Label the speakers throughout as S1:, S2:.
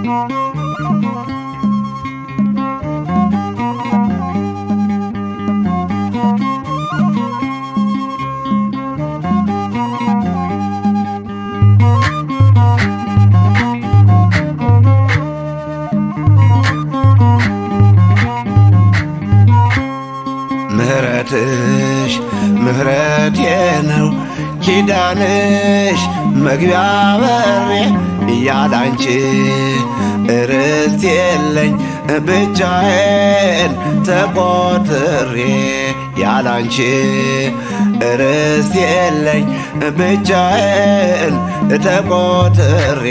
S1: ምህረትሽ ምህረቴ ነው ኪዳንሽ መግቢያ በሬ እያላንቺ ርስት የለኝ ብቻዬን ተቆጥሬ ያላንቺ ርስት የለኝ ብቻዬን ተቆጥሬ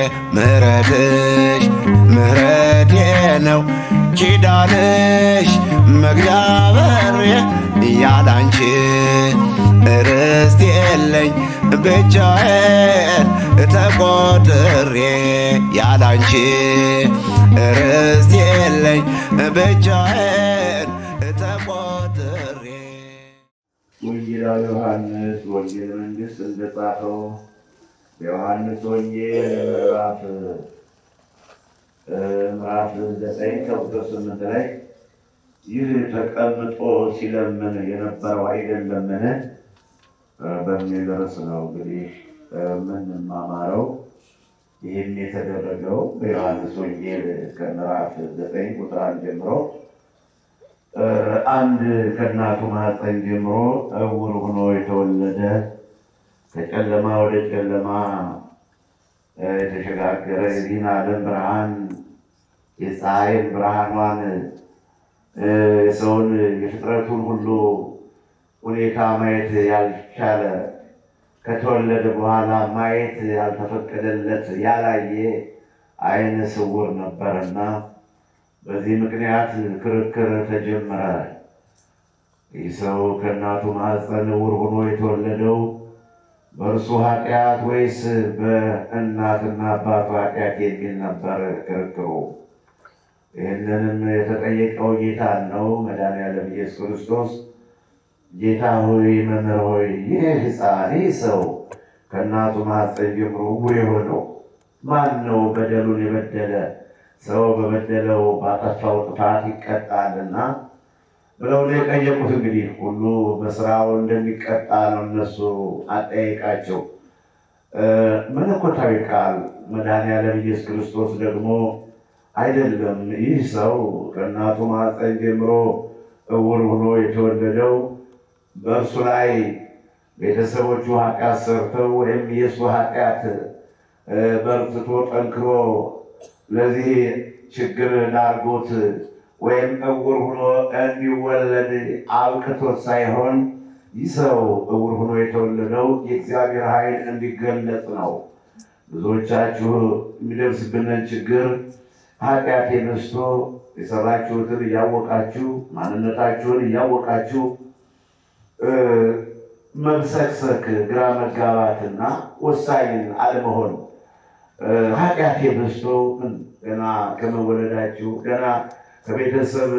S1: ምህረትሽ ምህረቴ ነው ኪዳንሽ መግቢያ በሬ ያላንቺ ርስት የለኝ ብቻዬን ተቆጥሬ ያላንቺ ርስት የለኝ ብቻዬን ተቆጥሬ
S2: ወንጌላዊ ዮሐንስ ወንጌል መንግሥት እንደጻፈው በዮሐንስ ወንጌል ምዕራፍ ምዕራፍ ዘጠኝ ከቁጥር ስምንት ላይ ይህ ተቀምጦ ሲለምን የነበረው አይደለምን በሚል ርዕስ ነው እንግዲህ የምንማማረው። ይህም የተደረገው በዮሐንስ ወንጌል ከምዕራፍ ዘጠኝ ቁጥር አንድ ጀምሮ አንድ ከእናቱ ማኅፀን ጀምሮ እውር ሆኖ የተወለደ ከጨለማ ወደ ጨለማ የተሸጋገረ የዚህን ዓለም ብርሃን የፀሐይን ብርሃኗን የሰውን የፍጥረቱን ሁሉ ሁኔታ ማየት ያልቻለ ከተወለደ በኋላ ማየት ያልተፈቀደለት ያላየ ዓይነ ስውር ነበርና በዚህ ምክንያት ክርክር ተጀመረ። ይህ ሰው ከእናቱ ማኅፀን ዕውር ሆኖ የተወለደው በእርሱ ኃጢአት ወይስ በእናትና አባቱ ኃጢአት የሚል ነበር ክርክሩ። ይህንንም የተጠየቀው ጌታን ነው። መድኃኒዓለም ኢየሱስ ክርስቶስ ጌታ ሆይ መምህር ሆይ ይህ ሕፃን ይህ ሰው ከእናቱ ማኅፀን ጀምሮ ዕውር የሆነው ማን ነው? በደሉን የበደለ ሰው በበደለው ባጠፋው ጥፋት ይቀጣልና ብለው ነው የጠየቁት። እንግዲህ ሁሉ በስራው እንደሚቀጣ ነው እነሱ አጠያየቃቸው። መለኮታዊ ቃል መድኃኒዓለም ኢየሱስ ክርስቶስ ደግሞ አይደለም ይህ ሰው ከእናቱ ማኅፀን ጀምሮ ዕውር ሆኖ የተወለደው በእርሱ ላይ ቤተሰቦቹ ኃጢአት ሰርተው ወይም የእሱ ኃጢአት በርትቶ ጠንክሮ ለዚህ ችግር ዳርጎት ወይም ዕውር ሆኖ እንዲወለድ አብቅቶት ሳይሆን ይህ ሰው ዕውር ሆኖ የተወለደው የእግዚአብሔር ኃይል እንዲገለጥ ነው። ብዙዎቻችሁ የሚደርስብንን ችግር ኃጢአት የነስቶ የሰራችሁትን እያወቃችሁ ማንነታችሁን እያወቃችሁ መብሰክሰክ፣ ግራ መጋባትና ወሳኝን አለመሆን ኃጢአት የበዝቶ ገና ከመወለዳችሁ ገና ከቤተሰብ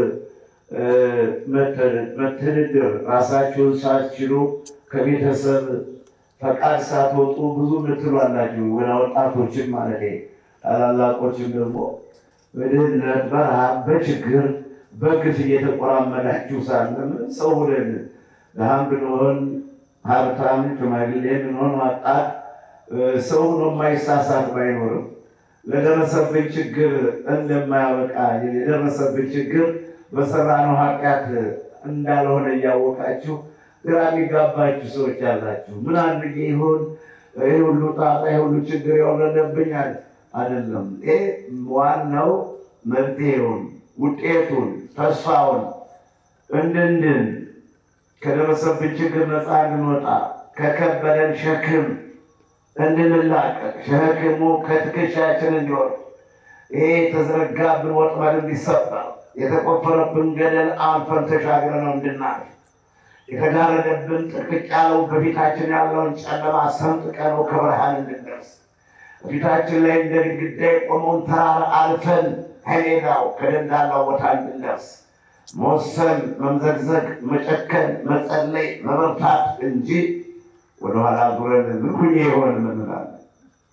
S2: መተዳደር ራሳችሁን ሳትችሉ ከቤተሰብ ፈቃድ ሳትወጡ ብዙ ምትሉ አላችሁ። ገና ወጣቶችን ማለት ታላላቆችን ደግሞ በድህነት በረሃብ በችግር በግፍ እየተቆራመዳችሁ ሳለ ምን ሰው ሁለን ድሃም ብንሆን ሀብታም ሽማግሌ ብንሆን ወጣት ሰው ሆኖ የማይሳሳት ባይኖርም ለደረሰብን ችግር እንደማያበቃ የደረሰብን ችግር በሰራነው ኃጢአት እንዳልሆነ እያወቃችሁ ግራ የሚጋባችሁ ሰዎች ያላችሁ። ምን አድርጌ ይሆን ይህ ሁሉ ጣጣ ይህ ሁሉ ችግር የወረደብኛል? አይደለም። ይህ ዋናው መፍትሄውን፣ ውጤቱን፣ ተስፋውን እንድንድን ከደረሰብን ችግር ነፃ እንድንወጣ ከከበደን ሸክም እንድንላቀቅ ሸክሙ ከትከሻችን እንዲወርድ ይሄ የተዘረጋብን ወጥመድ እንዲሰበር የተቆፈረብን ገደል አልፈን ተሻግረነው እንድናልፍ የተጋረደብን ጥቅቅ ያለው በፊታችን ያለውን ጨለማ ሰንጥቀነው ከብርሃን እንድንደርስ በፊታችን ላይ እንደ ግድግዳ የቆመውን ተራራ አልፈን ከሜዳው ከደንዳናው ቦታ እንድንደርስ መወሰን፣ መምዘግዘግ፣ መጨከን፣ መጸለይ፣ መበርታት እንጂ ወደኋላ ዙረን ምን ሁኜ ይሆን እንላለን።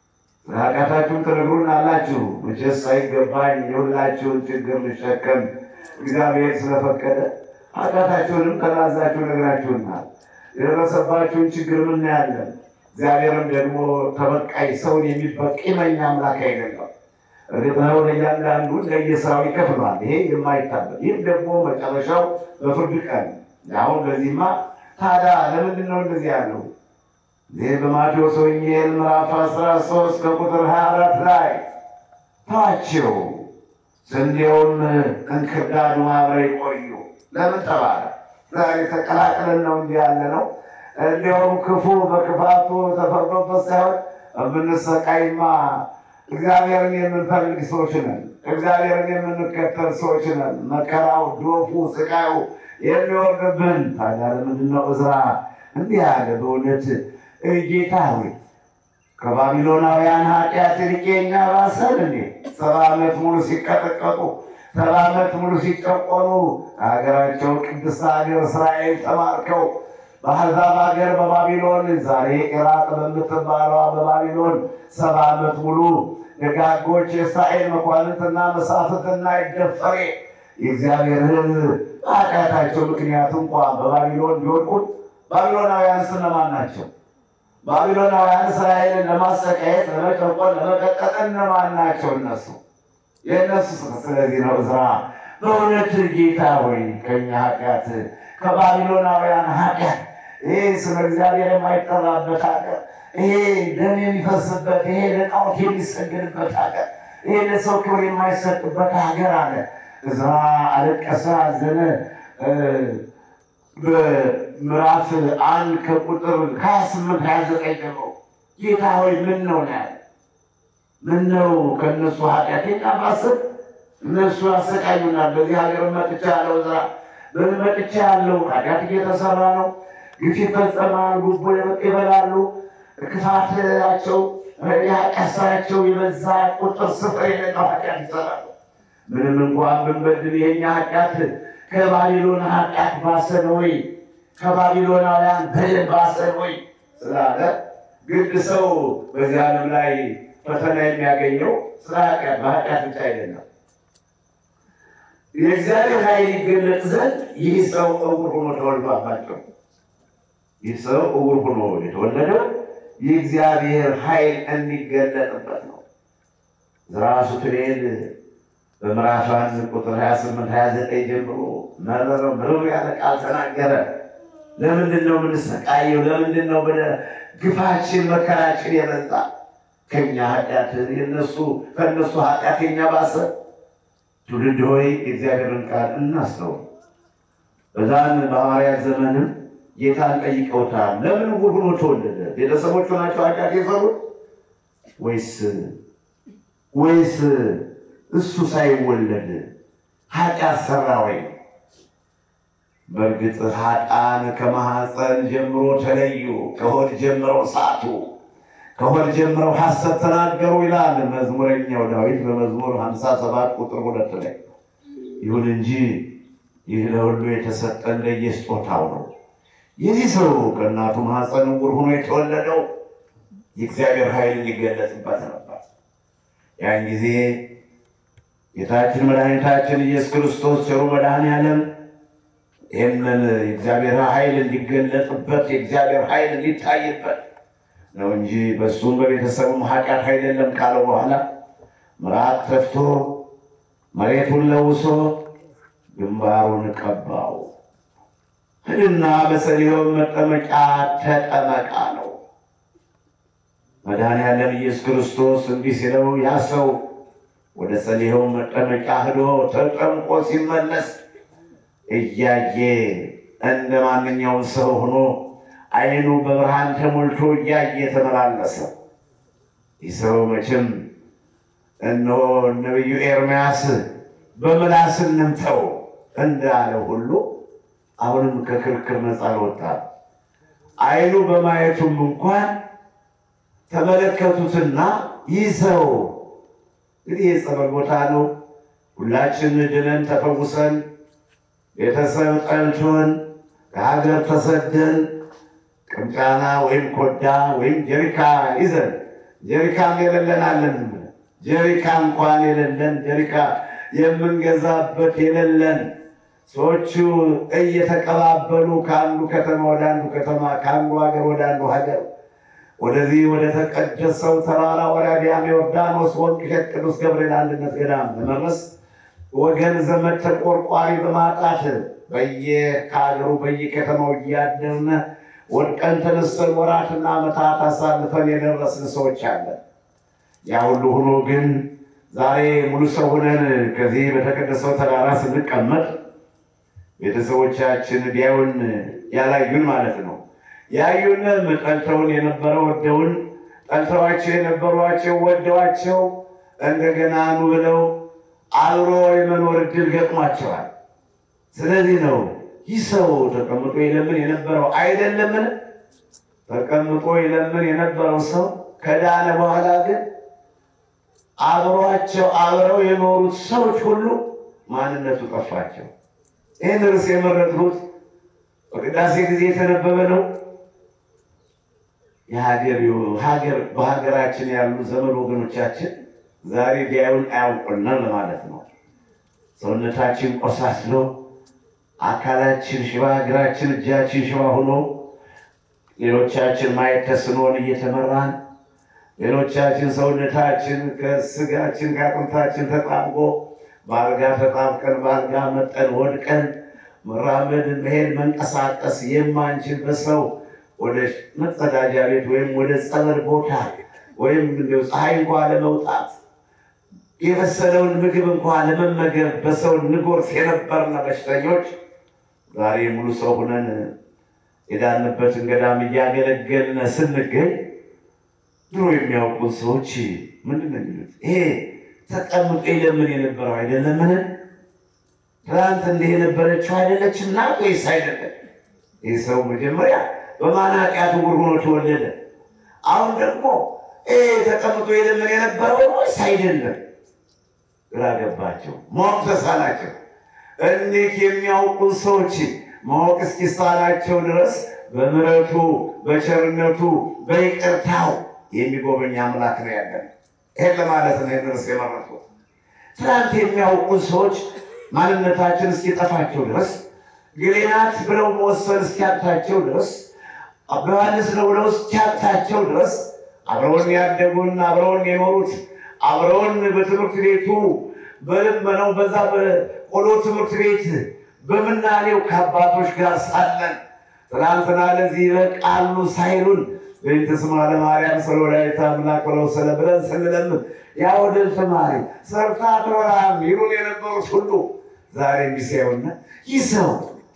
S2: ኃጢአታችሁን ትነግሩን አላችሁ። መቼስ አይገባኝ የሁላችሁን ችግር ልሸከም እግዚአብሔር ስለፈቀደ ኃጢአታችሁንም ከናዛችሁ ነግራችሁናል። የደረሰባችሁን ችግር ምናያለን። እግዚአብሔርም ደግሞ ተበቃይ ሰውን የሚበቂመኝ አምላክ አይደለም። እርግጥ ነው ለእያንዳንዱ ለየስራው ይከፍሏል። ይሄ የማይታበል ይህም ደግሞ መጨረሻው በፍርድ ቀን አሁን በዚህማ ታዲያ ለምንድን ነው እንደዚህ ያለው? ይህ በማቴዎስ ወንጌል ምዕራፍ 13 ከቁጥር 24 ላይ ተዋቸው፣ ስንዴውም እንክርዳዱ አብረው ይቆዩ። ለምን ተባለ? ዛሬ ተቀላቅለን ነው እንጂ ያለ ነው። እንዲያውም ክፉ በክፋቱ ተፈርዶበት ሳይሆን የምንሰቃይማ እግዚአብሔርን የምንፈልግ ሰዎች ነን። እግዚአብሔርን የምንከተል ሰዎች ነን። መከራው፣ ዶፉ፣ ስቃዩ የሚወርድብን ታዲያ ለምንድን ነው ዕዝራ እንዲህ ያለ? በእውነት ጌታ ሆይ ከባቢሎናውያን ኃጢአት ይልቅ የእኛ ባሰን እንዴ? ሰባ ዓመት ሙሉ ሲቀጠቀጡ፣ ሰባ ዓመት ሙሉ ሲጨቆኑ ከሀገራቸው ቅድስት ሀገር እስራኤል ተማርከው በአሕዛብ ሀገር በባቢሎን ዛሬ ኢራቅ በምትባለዋ በባቢሎን ሰባ ዓመት ሙሉ ደጋጎች የእስራኤል መኳንንትና መሳፍንትና ይደፈሬ የእግዚአብሔር ሕዝብ በኃጢአታቸው ምክንያት እንኳ በባቢሎን ቢወድቁት ባቢሎናውያን እነማን ናቸው? ባቢሎናውያን እስራኤልን ለማሰቃየት፣ ለመጨቆን፣ ለመቀጥቀጥ እነማን ናቸው? እነሱ የእነሱ ስለዚህ ነው ዕዝራ በእውነት ጌታ ሆይ ከኛ ኃጢአት ከባቢሎናውያን ኃጢአት ይሄ ስለ እግዚአብሔር የማይጠራበት ሀገር፣ ይሄ ደም የሚፈስበት፣ ይሄ ለጣዖት የሚሰገድበት ሀገር፣ ይሄ ለሰው ክብር የማይሰጥበት ሀገር አለ። ዕዝራ አለቀሰ፣ አዘነ። በምዕራፍ አንድ ከቁጥር ሀያ ስምንት ሀያ ዘጠኝ ጀምሮ ጌታ ሆይ ምን ነው ነው ያለ ምን ነው ከእነሱ ኃጢአት የኛ ባስብ እነሱ ያሰቃዩናል። በዚህ ሀገር መጥቻ ያለው ዕዝራ በምን መጥቻ ያለው ኃጢአት እየተሰራ ነው። ግፍ ይፈጸማል። ጉቦ ይበላሉ። ክፋታቸው የኃጢአት ስራቸው የበዛ ቁጥር ስፍር የሌለው ኃጢአት ይሰራሉ። ምንም እንኳን ብንበድል የኛ ኃጢአት ከባቢሎን ኃጢአት ባሰን ወይ ከባቢሎናውያን በደል ባሰን ወይ ስላለ ግድ ሰው በዚህ ዓለም ላይ ፈተና የሚያገኘው ስለ ኃጢአት በኃጢአት ብቻ አይደለም። የእግዚአብሔር ኃይል ይገለጥ ዘንድ ይህ ሰው እውር ሆኖ ተወልዷባቸው። ይህ ሰው እውር ሆኖ የተወለደው የእግዚአብሔር ኃይል እንዲገለጥበት ነው። ራሱ ትሌል በምዕራፍ አንድ ቁጥር 28 29 ጀምሮ መረረ ምርር ያለ ቃል ተናገረ። ለምንድን ነው የምንሰቃየው? ለምንድን ነው ግፋችን መከራችን የበዛ? ከኛ ኃጢአት የነሱ ከእነሱ ኃጢአት የኛ ባሰ። ትውልድ ሆይ የእግዚአብሔርን ቃል እናስተውል። በዛን በሐዋርያት ዘመንም ጌታን ጠይቀውታል። ለምን ዕውር ሆኖ ተወለደ? ቤተሰቦቹ ናቸው ኃጢአት የሰሩት ወይስ ወይስ እሱ ሳይወለድ ኃጢአት ሰራ ወይ? በእርግጥ ኃጥአን ከማኅፀን ጀምሮ ተለዩ፣ ከሆድ ጀምረው ሳቱ፣ ከሆድ ጀምረው ሐሰት ተናገሩ ይላል መዝሙረኛው ዳዊት በመዝሙር 57 ቁጥር ሁለት ላይ። ይሁን እንጂ ይህ ለሁሉ የተሰጠ እንደየስጦታው ነው። የዚህ ሰው ከእናቱ ማኅፀን ዕውር ሆኖ የተወለደው የእግዚአብሔር ኃይል ሊገለጥበት ነበር። ያን ጊዜ ጌታችን መድኃኒታችን ኢየሱስ ክርስቶስ ቸሩ መድኃኔዓለም ይህንን የእግዚአብሔር ኃይል እንዲገለጥበት የእግዚአብሔር ኃይል እንዲታይበት ነው እንጂ በእሱም በቤተሰቡም ኃጢአት አይደለም ካለው በኋላ ምራቅ ተፍቶ መሬቱን ለውሶ ግንባሩን ቀባው። ሂድና በሰሊሆም መጠመቂያ ተጠመቃ ነው። መድኃኔዓለም ኢየሱስ ክርስቶስ እንዲህ ሲለው ያ ሰው ወደ ሰሊሆም መጠመቂያ ሂዶ ተጠምቆ ሲመለስ እያየ እንደ ማንኛውም ሰው ሆኖ ዓይኑ በብርሃን ተሞልቶ እያየ ተመላለሰ። ይህ ሰው መቼም እነሆ ነቢዩ ኤርምያስ በምላስ እንምተው እንዳለ ሁሉ አሁንም ከክርክር ነፃ አልወጣም። ዓይኑ በማየቱም እንኳን ተመለከቱትና ይህ ሰው እንግዲህ የጸበል ቦታ ነው። ሁላችን ድነን ተፈውሰን ቤተሰብ ጠልቶን ከሀገር ተሰደን ቅምጫና ወይም ኮዳ ወይም ጀሪካ ይዘን ጀሪካም የሌለን አለን። ጀሪካ እንኳን የሌለን ጀሪካ የምንገዛበት የሌለን ሰዎቹ እየተቀባበሉ ከአንዱ ከተማ ወደ አንዱ ከተማ ከአንዱ ሀገር ወደ አንዱ ሀገር ወደዚህ ወደ ተቀደሰው ተራራ ወራዲያም ዮርዳኖስ ወንቅ እሸት ቅዱስ ገብርኤል አንድነት ገዳም ለመድረስ ወገን ዘመድ ተቆርቋሪ በማጣት በየከሀገሩ በየከተማው እያደርን ወድቀን ተነስተን ወራትና ዓመታት አሳልፈን የደረስን ሰዎች አለን። ያ ሁሉ ሆኖ ግን ዛሬ ሙሉ ሰው ሆነን ከዚህ በተቀደሰው ተራራ ስንቀመጥ ቤተሰቦቻችን ቢያዩን ያላዩን ማለት ነው። ያዩንም ጠልተውን የነበረ ወደውን ጠልተዋቸው የነበሯቸው ወደዋቸው እንደገና ኑ ብለው አብሮ የመኖር እድል ገጥሟቸዋል። ስለዚህ ነው ይህ ሰው ተቀምጦ ይለምን የነበረው አይደለምን? ተቀምጦ ይለምን የነበረው ሰው ከዳነ በኋላ ግን አብሯቸው አብረው የኖሩት ሰዎች ሁሉ ማንነቱ ጠፋቸው። ይህን ርዕስ የመረጥሁት በቅዳሴ ጊዜ የተነበበ ነው። ሀገር በሀገራችን ያሉ ዘመድ ወገኖቻችን ዛሬ ቢያዩን አያውቁናል ማለት ነው። ሰውነታችን ቆሳስሎ አካላችን ሽባ፣ እግራችን እጃችን ሽባ ሆኖ ሌሎቻችን ማየት ተስኖን እየተመራን ሌሎቻችን ሰውነታችን ከስጋችን ከአጥንታችን ተጣብቆ በአልጋ ተጣብቀን በአልጋ መጠን ወድቀን መራመድ፣ መሄድ፣ መንቀሳቀስ የማንችል በሰው ወደ መጸዳጃ ቤት ወይም ወደ ጸበል ቦታ ወይም እንደው ፀሐይ እንኳ ለመውጣት የበሰለውን ምግብ እንኳ ለመመገብ በሰው ንጎርስ የነበርነ በሽተኞች ዛሬ ሙሉ ሰው ሁነን የዳንበትን ገዳም እያገለገልን ስንገኝ ድሮ የሚያውቁን ሰዎች ምንድን ነው የሚሉት? ይሄ ተቀምጦ የለምን የነበረው አይደለምን? ትናንት እንዲህ የነበረችው አይደለችም ናት ወይስ አይደለም? ይህ ሰው መጀመሪያ በማን ኃጢአት ዕውር ሆኖ ተወለደ? አሁን ደግሞ ይሄ ተቀምጦ የለምን የነበረው ወይስ አይደለም? ግራ ገባቸው። ማወቅ ተሳናቸው። እንዴት የሚያውቁን ሰዎች ማወቅ እስኪሳናቸው ድረስ በምሕረቱ በቸርነቱ በይቅርታው የሚጎበኝ አምላክ ነው ያለን። ይሄን ለማለት ነው ድረስ የመረጥኩት። ትናንት የሚያውቁን ሰዎች ማንነታችን እስኪጠፋቸው ድረስ ግሬናት ብለው መወሰን እስኪያታቸው ድረስ ዮሐንስ ነው ብለው እስኪያታቸው ድረስ አብረውን ያደጉን አብረውን የኖሩት አብረውን በትምህርት ቤቱ በልመናው በዛ በቆሎ ትምህርት ቤት በምናኔው ከአባቶች ጋር ሳለን ትናንትና ለዚህ ይበቃሉ ሳይሉን በእንተ ስማ ለማርያም ስለወላዲተ አምላክ ብለው ስለ ብለን ስንለምን ያ ወደል ተማሪ ሰርታ አትበላም ይሉን የነበሩት ሁሉ ዛሬ እንዲሳዩና ይህ ሰው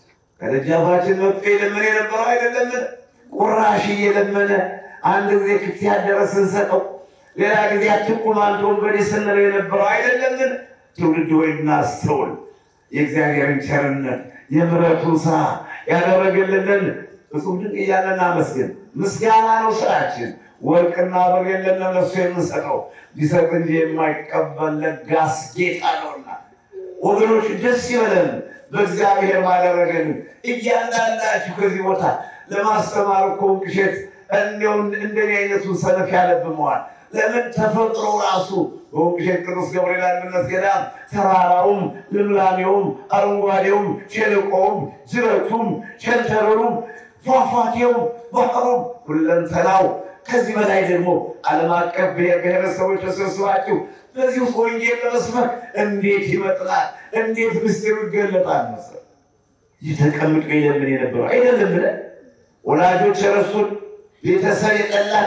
S2: ከደጃፋችን መጥቶ የለመነ የነበረው አይደለምን? ቁራሽ እየለመነ አንድ ጊዜ ክፍት ያደረ ስንሰጠው ሌላ ጊዜ አትቁም አንተ ወንበዴ ስንለው የነበረው አይደለምን? ትውልድ ሆይ እናስተውል። የእግዚአብሔርን ቸርነት የምሕረቱን ስራ ያደረገልንን እጹም ድንቅ እያለን እናመስግን። ምስጋና ነው ስራችን። ወርቅና ብር የለን ለነሱ የምንሰጠው ቢሰጥ እንጂ የማይቀበል ለጋስ ጌታ ነውና፣ ወገኖች ደስ ይበለን በእግዚአብሔር ባደረገን። እያንዳንዳችሁ ከዚህ ቦታ ለማስተማር እኮ ቅሸት እንዲያው እንደኔ አይነቱን ሰነፍ ያለብመዋል። ለምን ተፈጥሮ ራሱ በወንቅሸት ቅዱስ ገብርኤል አንድነት ገዳም ተራራውም፣ ልምላሜውም፣ አረንጓዴውም፣ ሸለቆውም፣ ጅረቱም፣ ሸንተረሩም፣ ፏፏቴውም፣ ባህሩም ሁለንተናው ከዚህ በላይ ደግሞ ዓለም አቀፍ ብሔር ብሔረሰቦች ተሰብስባችሁ በዚህ ውስጥ ወንጌል ለመስበክ እንዴት ይመጥናል! እንዴት ምስጢሩ ይገለጣል! መሰል ይህ ተቀምጦ የለምን የነበረው አይደለም ብለን ወላጆች የረሱን ቤተሰብ የጠላን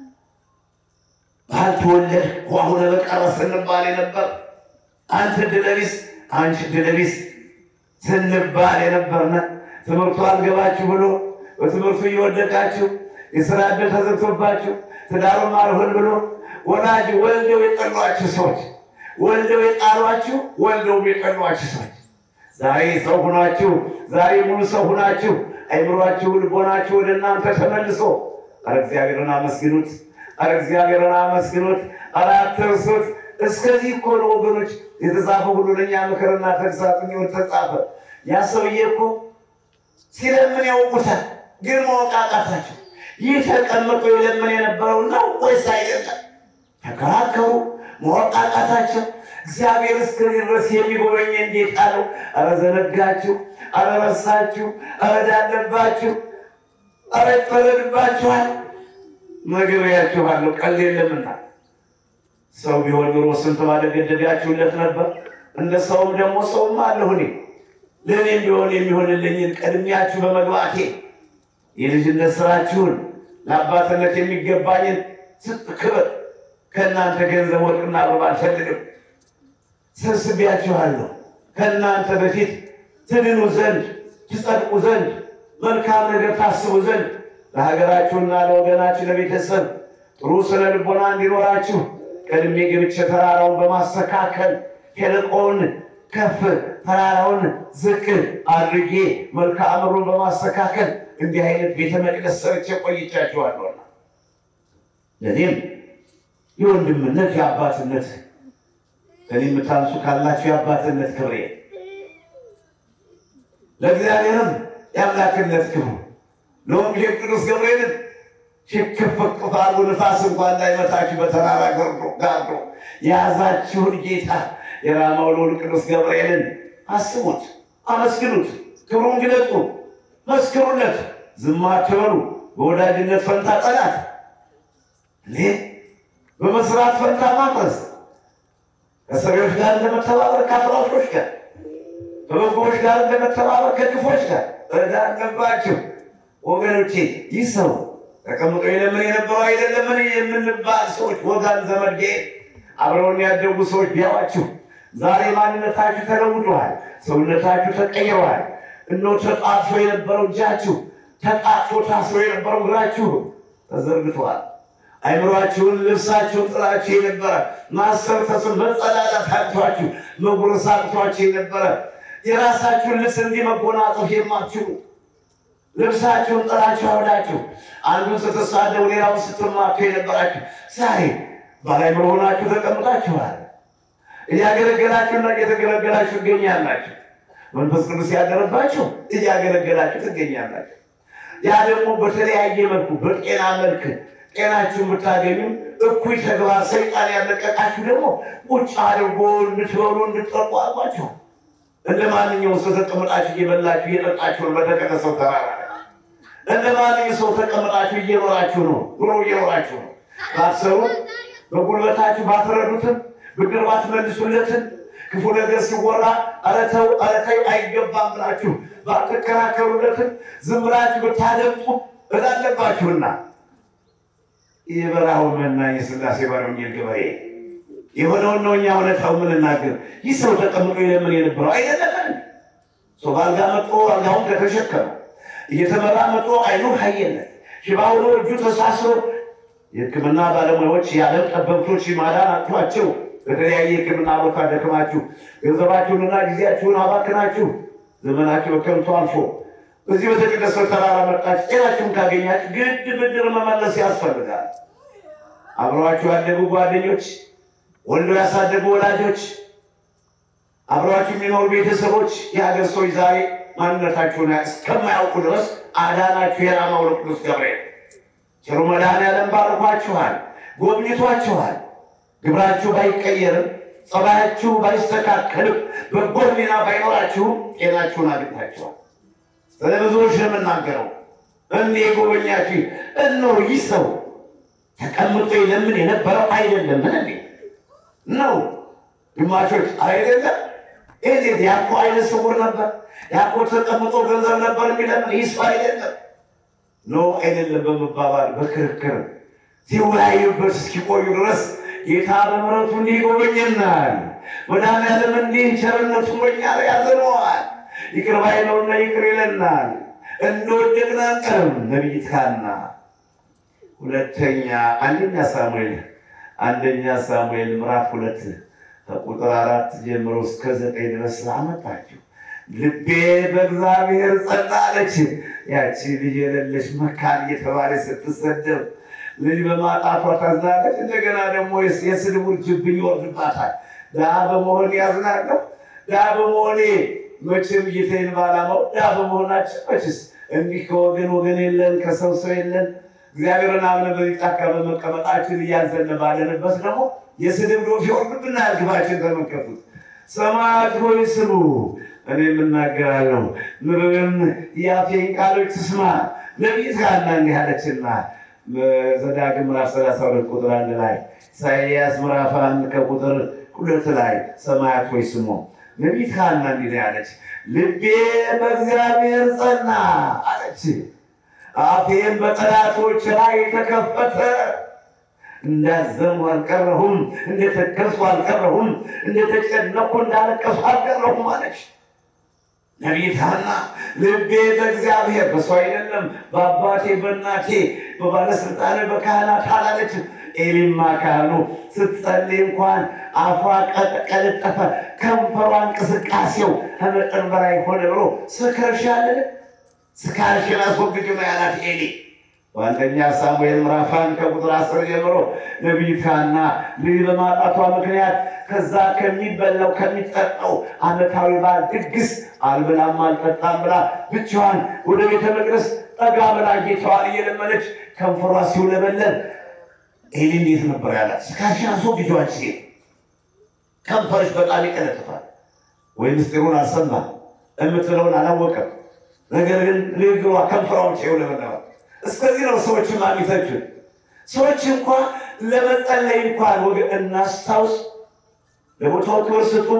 S2: ባልተወለድ ዋሁነ በቀረ ስንባል የነበር አንተ ድለቢስ አንቺ ድለቢስ ስንባል የነበርነ ትምህርቱ አልገባችሁ ብሎ በትምህርቱ እየወደቃችሁ የስራ ዕድል ተዘግቶባችሁ ትዳሩም አልሆን ብሎ ወላጅ ወልደው የጠሏችሁ ሰዎች ወልደው የጣሏችሁ ወልደውም የጠሏችሁ ሰዎች ዛሬ ሰው ሁናችሁ ዛሬ ሙሉ ሰው ሁናችሁ አይምሯችሁ ልቦናችሁ ወደ እናንተ ተመልሶ አረ እግዚአብሔርን አመስግኑት። አረ እግዚአብሔርን አመስግኑት። አረ አትርሱት። እስከዚህ እኮ ነው ወገኖች የተጻፈ ሁሉ ለእኛ ምክርና ተግሳጽ የሚሆን ተጻፈ። ያ ሰውዬ እኮ ሲለምን ያውቁታል፣ ግን ማወቅ አቃታቸው። ይህ ተቀምጦ ይለምን የነበረው ነው ወይስ አይደለም? ተከራከሩ። ማወቅ አቃታቸው። እግዚአብሔር እስከዚህ ድረስ የሚጎበኝ እንዴት አለው? ኧረ ዘነጋችሁ፣ ኧረ ረሳችሁ፣ ኧረ ዳለባችሁ፣ ኧረ ይፈረድባችኋል። ነግሬያችኋለሁ፣ ቀልድ የለምና ሰው ቢሆን ኑሮ ስንት ባለገደዳችሁለት ነበር። እንደ ሰውም ደግሞ ሰውም አለሁ እኔ ለእኔም ቢሆን የሚሆንልኝን ቀድሚያችሁ በመግባቴ የልጅነት ስራችሁን ለአባትነት የሚገባኝን ስጥ ክብር ከእናንተ ገንዘብ ወርቅና ብር አልፈልግም። ሰብስቤያችኋለሁ ከእናንተ በፊት ትድኑ ዘንድ ትጸድቁ ዘንድ መልካም ነገር ታስቡ ዘንድ ለሀገራችሁና ለወገናችሁ ለቤተሰብ ጥሩ ስነ ልቦና እንዲኖራችሁ ቀድሜ ገብቼ ተራራውን በማስተካከል ሸለቆውን ከፍ ተራራውን ዝቅ አድርጌ መልክዓ ምድሩን በማስተካከል እንዲህ አይነት ቤተ መቅደስ ሰርቼ ቆይቻችኋለሁና ለእኔም የወንድምነት የአባትነት ከኔ የምታንሱ ካላችሁ የአባትነት ክብሬ ለእግዚአብሔርም የአምላክነት ክብሩ ለወንጌል ቅዱስ ገብርኤልን ሽክፍቅፍ አሉ ንፋስ እንኳን እንዳይመታችሁ በተራራ ገርዶ ጋርዶ የያዛችሁን ጌታ የራማው ልዑል ቅዱስ ገብርኤልን አስቡት፣ አመስግኑት፣ ክብሩን ግለጡ፣ መስክሩለት። ዝም አትበሉ። በወዳጅነት ፈንታ ጠላት እኔ በመስራት ፈንታ ማፍረስ ከሰሪዎች ጋር እንደመተባበር ከአፍራሾች ጋር ከበጎዎች ጋር እንደመተባበር ከክፎች ጋር እዳ አለባችሁ ወገኖቼ። ይህ ሰው ተቀምጦ የለምን የነበረው አይደለምን የምንባል ሰዎች ወጋን ዘመድ አብረውን ያደጉ ሰዎች ቢያዋችሁ ዛሬ ማንነታችሁ ተለውጧል። ሰውነታችሁ ተቀይረዋል። እነሆ ተጣጥፎ የነበረው እጃችሁ ተጣጥፎ ታስሮ የነበረው እግራችሁ ተዘርግቷል። አይምሯችሁን ልብሳችሁን ጥላችሁ የነበረ ማሰብ ተስን መጸዳዳት አቅቷችሁ መጉረስ አቅቷችሁ የነበረ የራሳችሁን ልብስ እንዲህ መጎናጸፍ የማትችሉ ልብሳችሁን ጥላችሁ አውዳችሁ አንዱን ስትሳደቡ ሌላውን ስትማቱ የነበራችሁ ዛሬ ባላይምሮ ሆናችሁ ተቀምጣችኋል። እያገለገላችሁና እየተገለገላችሁ ትገኛላችሁ። መንፈስ ቅዱስ ያደረባችሁ እያገለገላችሁ ትገኛላችሁ። ያ ደግሞ በተለያየ መልኩ በጤና መልክ ጤናችሁን ብታገኙ እኩይ ተግባር ሰይጣን ያለቀቃችሁ ደግሞ ቁጭ አድርጎ እንድትበሉ እንድትጠጡ አልኳችሁ። እንደ ማንኛውም ሰው ተቀምጣችሁ እየበላችሁ እየጠጣችሁ ነው። በተቀደሰው ተራራ እንደ ማንኛውም ሰው ተቀምጣችሁ እየኖራችሁ ነው። ኑሮ እየኖራችሁ ነው። ባትሰሩ በጉልበታችሁ ባትረዱትም ብድር ባትመልሱለትም ክፉ ነገር ሲወራ ኧረ ተው ኧረ ተይ አይገባም ብላችሁ ባትከራከሩለትም ዝም ብላችሁ ብታደምጡ እላለባችሁና የበረሃው መናኝ የሥላሴ ባለወንጌል ገበሬ የሆነውን ነው። እኛ እውነታው የምንናገር ይህ ሰው ተቀምጦ የለምን የነበረው አይደለም። ሰው በአልጋ መጦ አልጋውን ከተሸከመ እየተመራ መጦ አይኑ ካየለት ሽባ ሆኖ እጁ ተሳስሮ የሕክምና ባለሙያዎች የዓለም ጠበብቶች ማዳን አጥቷቸው በተለያየ የሕክምና ቦታ ደክማችሁ ገንዘባችሁንና ጊዜያችሁን አባክናችሁ ዘመናችሁ በከንቱ አልፎ እዚህ በተቀደሰው ተራራ መጣችሁ ጤናችሁን ካገኛችሁ ግድ ብድር መመለስ ያስፈልጋል። አብረዋችሁ ያደጉ ጓደኞች፣ ወልዶ ያሳደጉ ወላጆች፣ አብረዋችሁ የሚኖሩ ቤተሰቦች፣ የሀገር ሰዎች ዛሬ ማንነታችሁን እስከማያውቁ ድረስ አዳናችሁ የራማው ቅዱስ ገብርኤል ቸሩ መድኃኔዓለም ባርኳችኋል፣ ጎብኝቷችኋል። ግብራችሁ ባይቀየርም ጸባያችሁ ባይስተካከልም በጎ ሕሊና ባይኖራችሁም ጤናችሁን አግኝታችኋል። ስለ ብዙዎች ነው የምናገረው። እንዲህ የጎበኛችሁ እነሆ ይህ ሰው ተቀምጦ ለምን የነበረው አይደለም ምን እንዴ ነው ግማሾች አይደለም እንዴት ያኮ አይነ ስውር ነበር ያኮ ተቀምጦ ገንዘብ ነበር የሚለምን ይህ ሰው አይደለም ኖ አይደለም በመባባል በክርክር ሲወያዩበት እስኪቆዩ ድረስ ጌታ በምሕረቱ እንዲህ ይጎበኘናል። መድኃኔዓለም እንዲህ ቸርነቱ በኛ ላይ ያዘነዋል። ይቅር ባይ ነውና ይቅር ይለናል። እንደወደቅን አንቀርም። ነቢይት ሐና ሁለተኛ አንደኛ ሳሙኤል አንደኛ ሳሙኤል ምዕራፍ ሁለት ከቁጥር አራት ጀምሮ እስከ ዘጠኝ ድረስ ላመጣችሁ ልቤ በእግዚአብሔር ጸና አለች። ያቺ ልጅ የሌለች መካን እየተባለች ስትሰደብ ልጅ በማጣቷ ታዝናለች። እንደገና ደግሞ የስድቡ ጅብኝ ይወርድባታል። ድሀ በመሆን ያዝናለሁ። ድሀ በመሆኔ መቼም ጌታዬን ባላማው ድሀ በመሆናችን መችስ እንዲህ ከወገን ወገን የለን ከሰው ሰው የለን እግዚአብሔርን አምነን በዚህ ጫካ በመቀመጣችን እያዘን ባለንበት ደግሞ የስድብ ዶፍ የሆኑብና ግባችን ተመልከቱት። ሰማያት ሆይ ስሙ፣ እኔ የምናገራለሁ፣ ምድርም የአፌን ቃሎች ትስማ። ነቢይት ሐና እንዲህ አለችና ዘዳግም ምዕራፍ ሰላሳ ሁለት ቁጥር አንድ ላይ ኢሳይያስ ምዕራፍ አንድ ከቁጥር ሁለት ላይ ሰማያት ሆይ ስሙ። ነቢይት ሐና እንዲህ ያለች ልቤ በእግዚአብሔር ጸና አለች፣ አፌም በጠላቶች ላይ ተከፈተ። እንዳዘንኩ አልቀረሁም፣ እንደተከዝኩ አልቀረሁም፣ እንደተጨነኩ እንዳለቀሱ አልቀረሁም አለች። ነቢይት ሐና ልቤ በእግዚአብሔር በሰው አይደለም በአባቴ በእናቴ በባለስልጣን በካህናት አላለች። ኤሊማ ካህኑ ስትጸልይ እንኳን አፏ ቀለጠፈ፣ ከንፈሯ እንቅስቃሴው ከመጠን በላይ ሆነ ብሎ ስከርሻለን ስካርሽን አስወግጅ ነው ያላት ኤሊ። በአንደኛ ሳሙኤል ምዕራፍ አንድ ከቁጥር አስር ጀምሮ ነቢይት ሐና ልጅ በማጣቷ ምክንያት ከዛ ከሚበላው ከሚጠጣው ዓመታዊ በዓል ድግስ አልበላም አልጠጣም ብላ ብቻዋን ወደ ቤተ መቅደስ ጠጋ ብላ ጌታዋን እየለመነች ከንፈሯ ሲውለበለብ ኤሊ እንዴት ነበር ያላት? ስካርሽን አስወግጅ አንቺ ሴት ከንፈርሽ በጣም ይቀለጥፋል። ወይ ምስጢሩን አልሰማም የምትለውን አላወቀም። ነገር ግን ንግግሯ ከንፈሯን ይውለበለባል። እስከዚህ ነው ሰዎች ማሚተችን ሰዎች እንኳ ለመጸለይ እንኳን ወገ እናስታውስ፣ ለቦታው ክብር ስጡ፣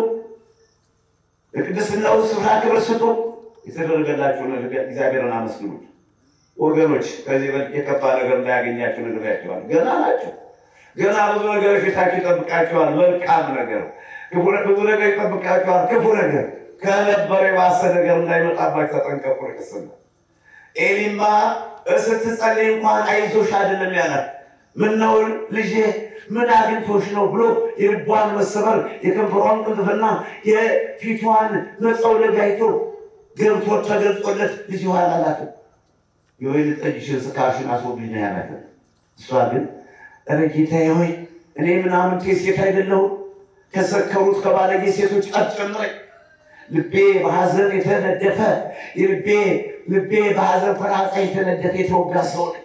S2: ለቅድስናው ስፍራ ክብር ስጡ። የተደረገላችሁን እግዚአብሔርን አመስግኑት ወገኖች። ከዚህ በልጥ የከፋ ነገር እንዳያገኛችሁ ነግሬያቸዋል። ገና ናቸው። ገና ብዙ ነገር ፊታችሁ ይጠብቃቸዋል። መልካም ነገር፣ ብዙ ነገር ይጠብቃቸዋል። ክፉ ነገር ከነበረ የባሰ ነገር እንዳይመጣባችሁ ተጠንቀቁ። ቅስና ኤሊማ ስትጸልይ እንኳን አይዞሽ አይደለም ያላት። ምነው ልጄ ምን አግኝቶሽ ነው ብሎ የልቧን መሰበር የከንፈሯን ቅንጥፍና የፊቷን መጸውለግ አይቶ ገብቶ ተገልጾለት ልጅ ኋላ አላትም። የወይን ጠጅሽን ስካርሽን አስወግጅ ነው ያላት። እሷ ግን ኧረ ጌታዬ ሆይ እኔ ምናምን ሴት አይደለሁም ከሰከሩት ከባለጌ ሴቶች አትጨምረኝ ልቤ በሐዘን የተነደፈ ልቤ ልቤ በሐዘን ፍላጻ የተነደፈ የተወጋ ሰው ነኝ።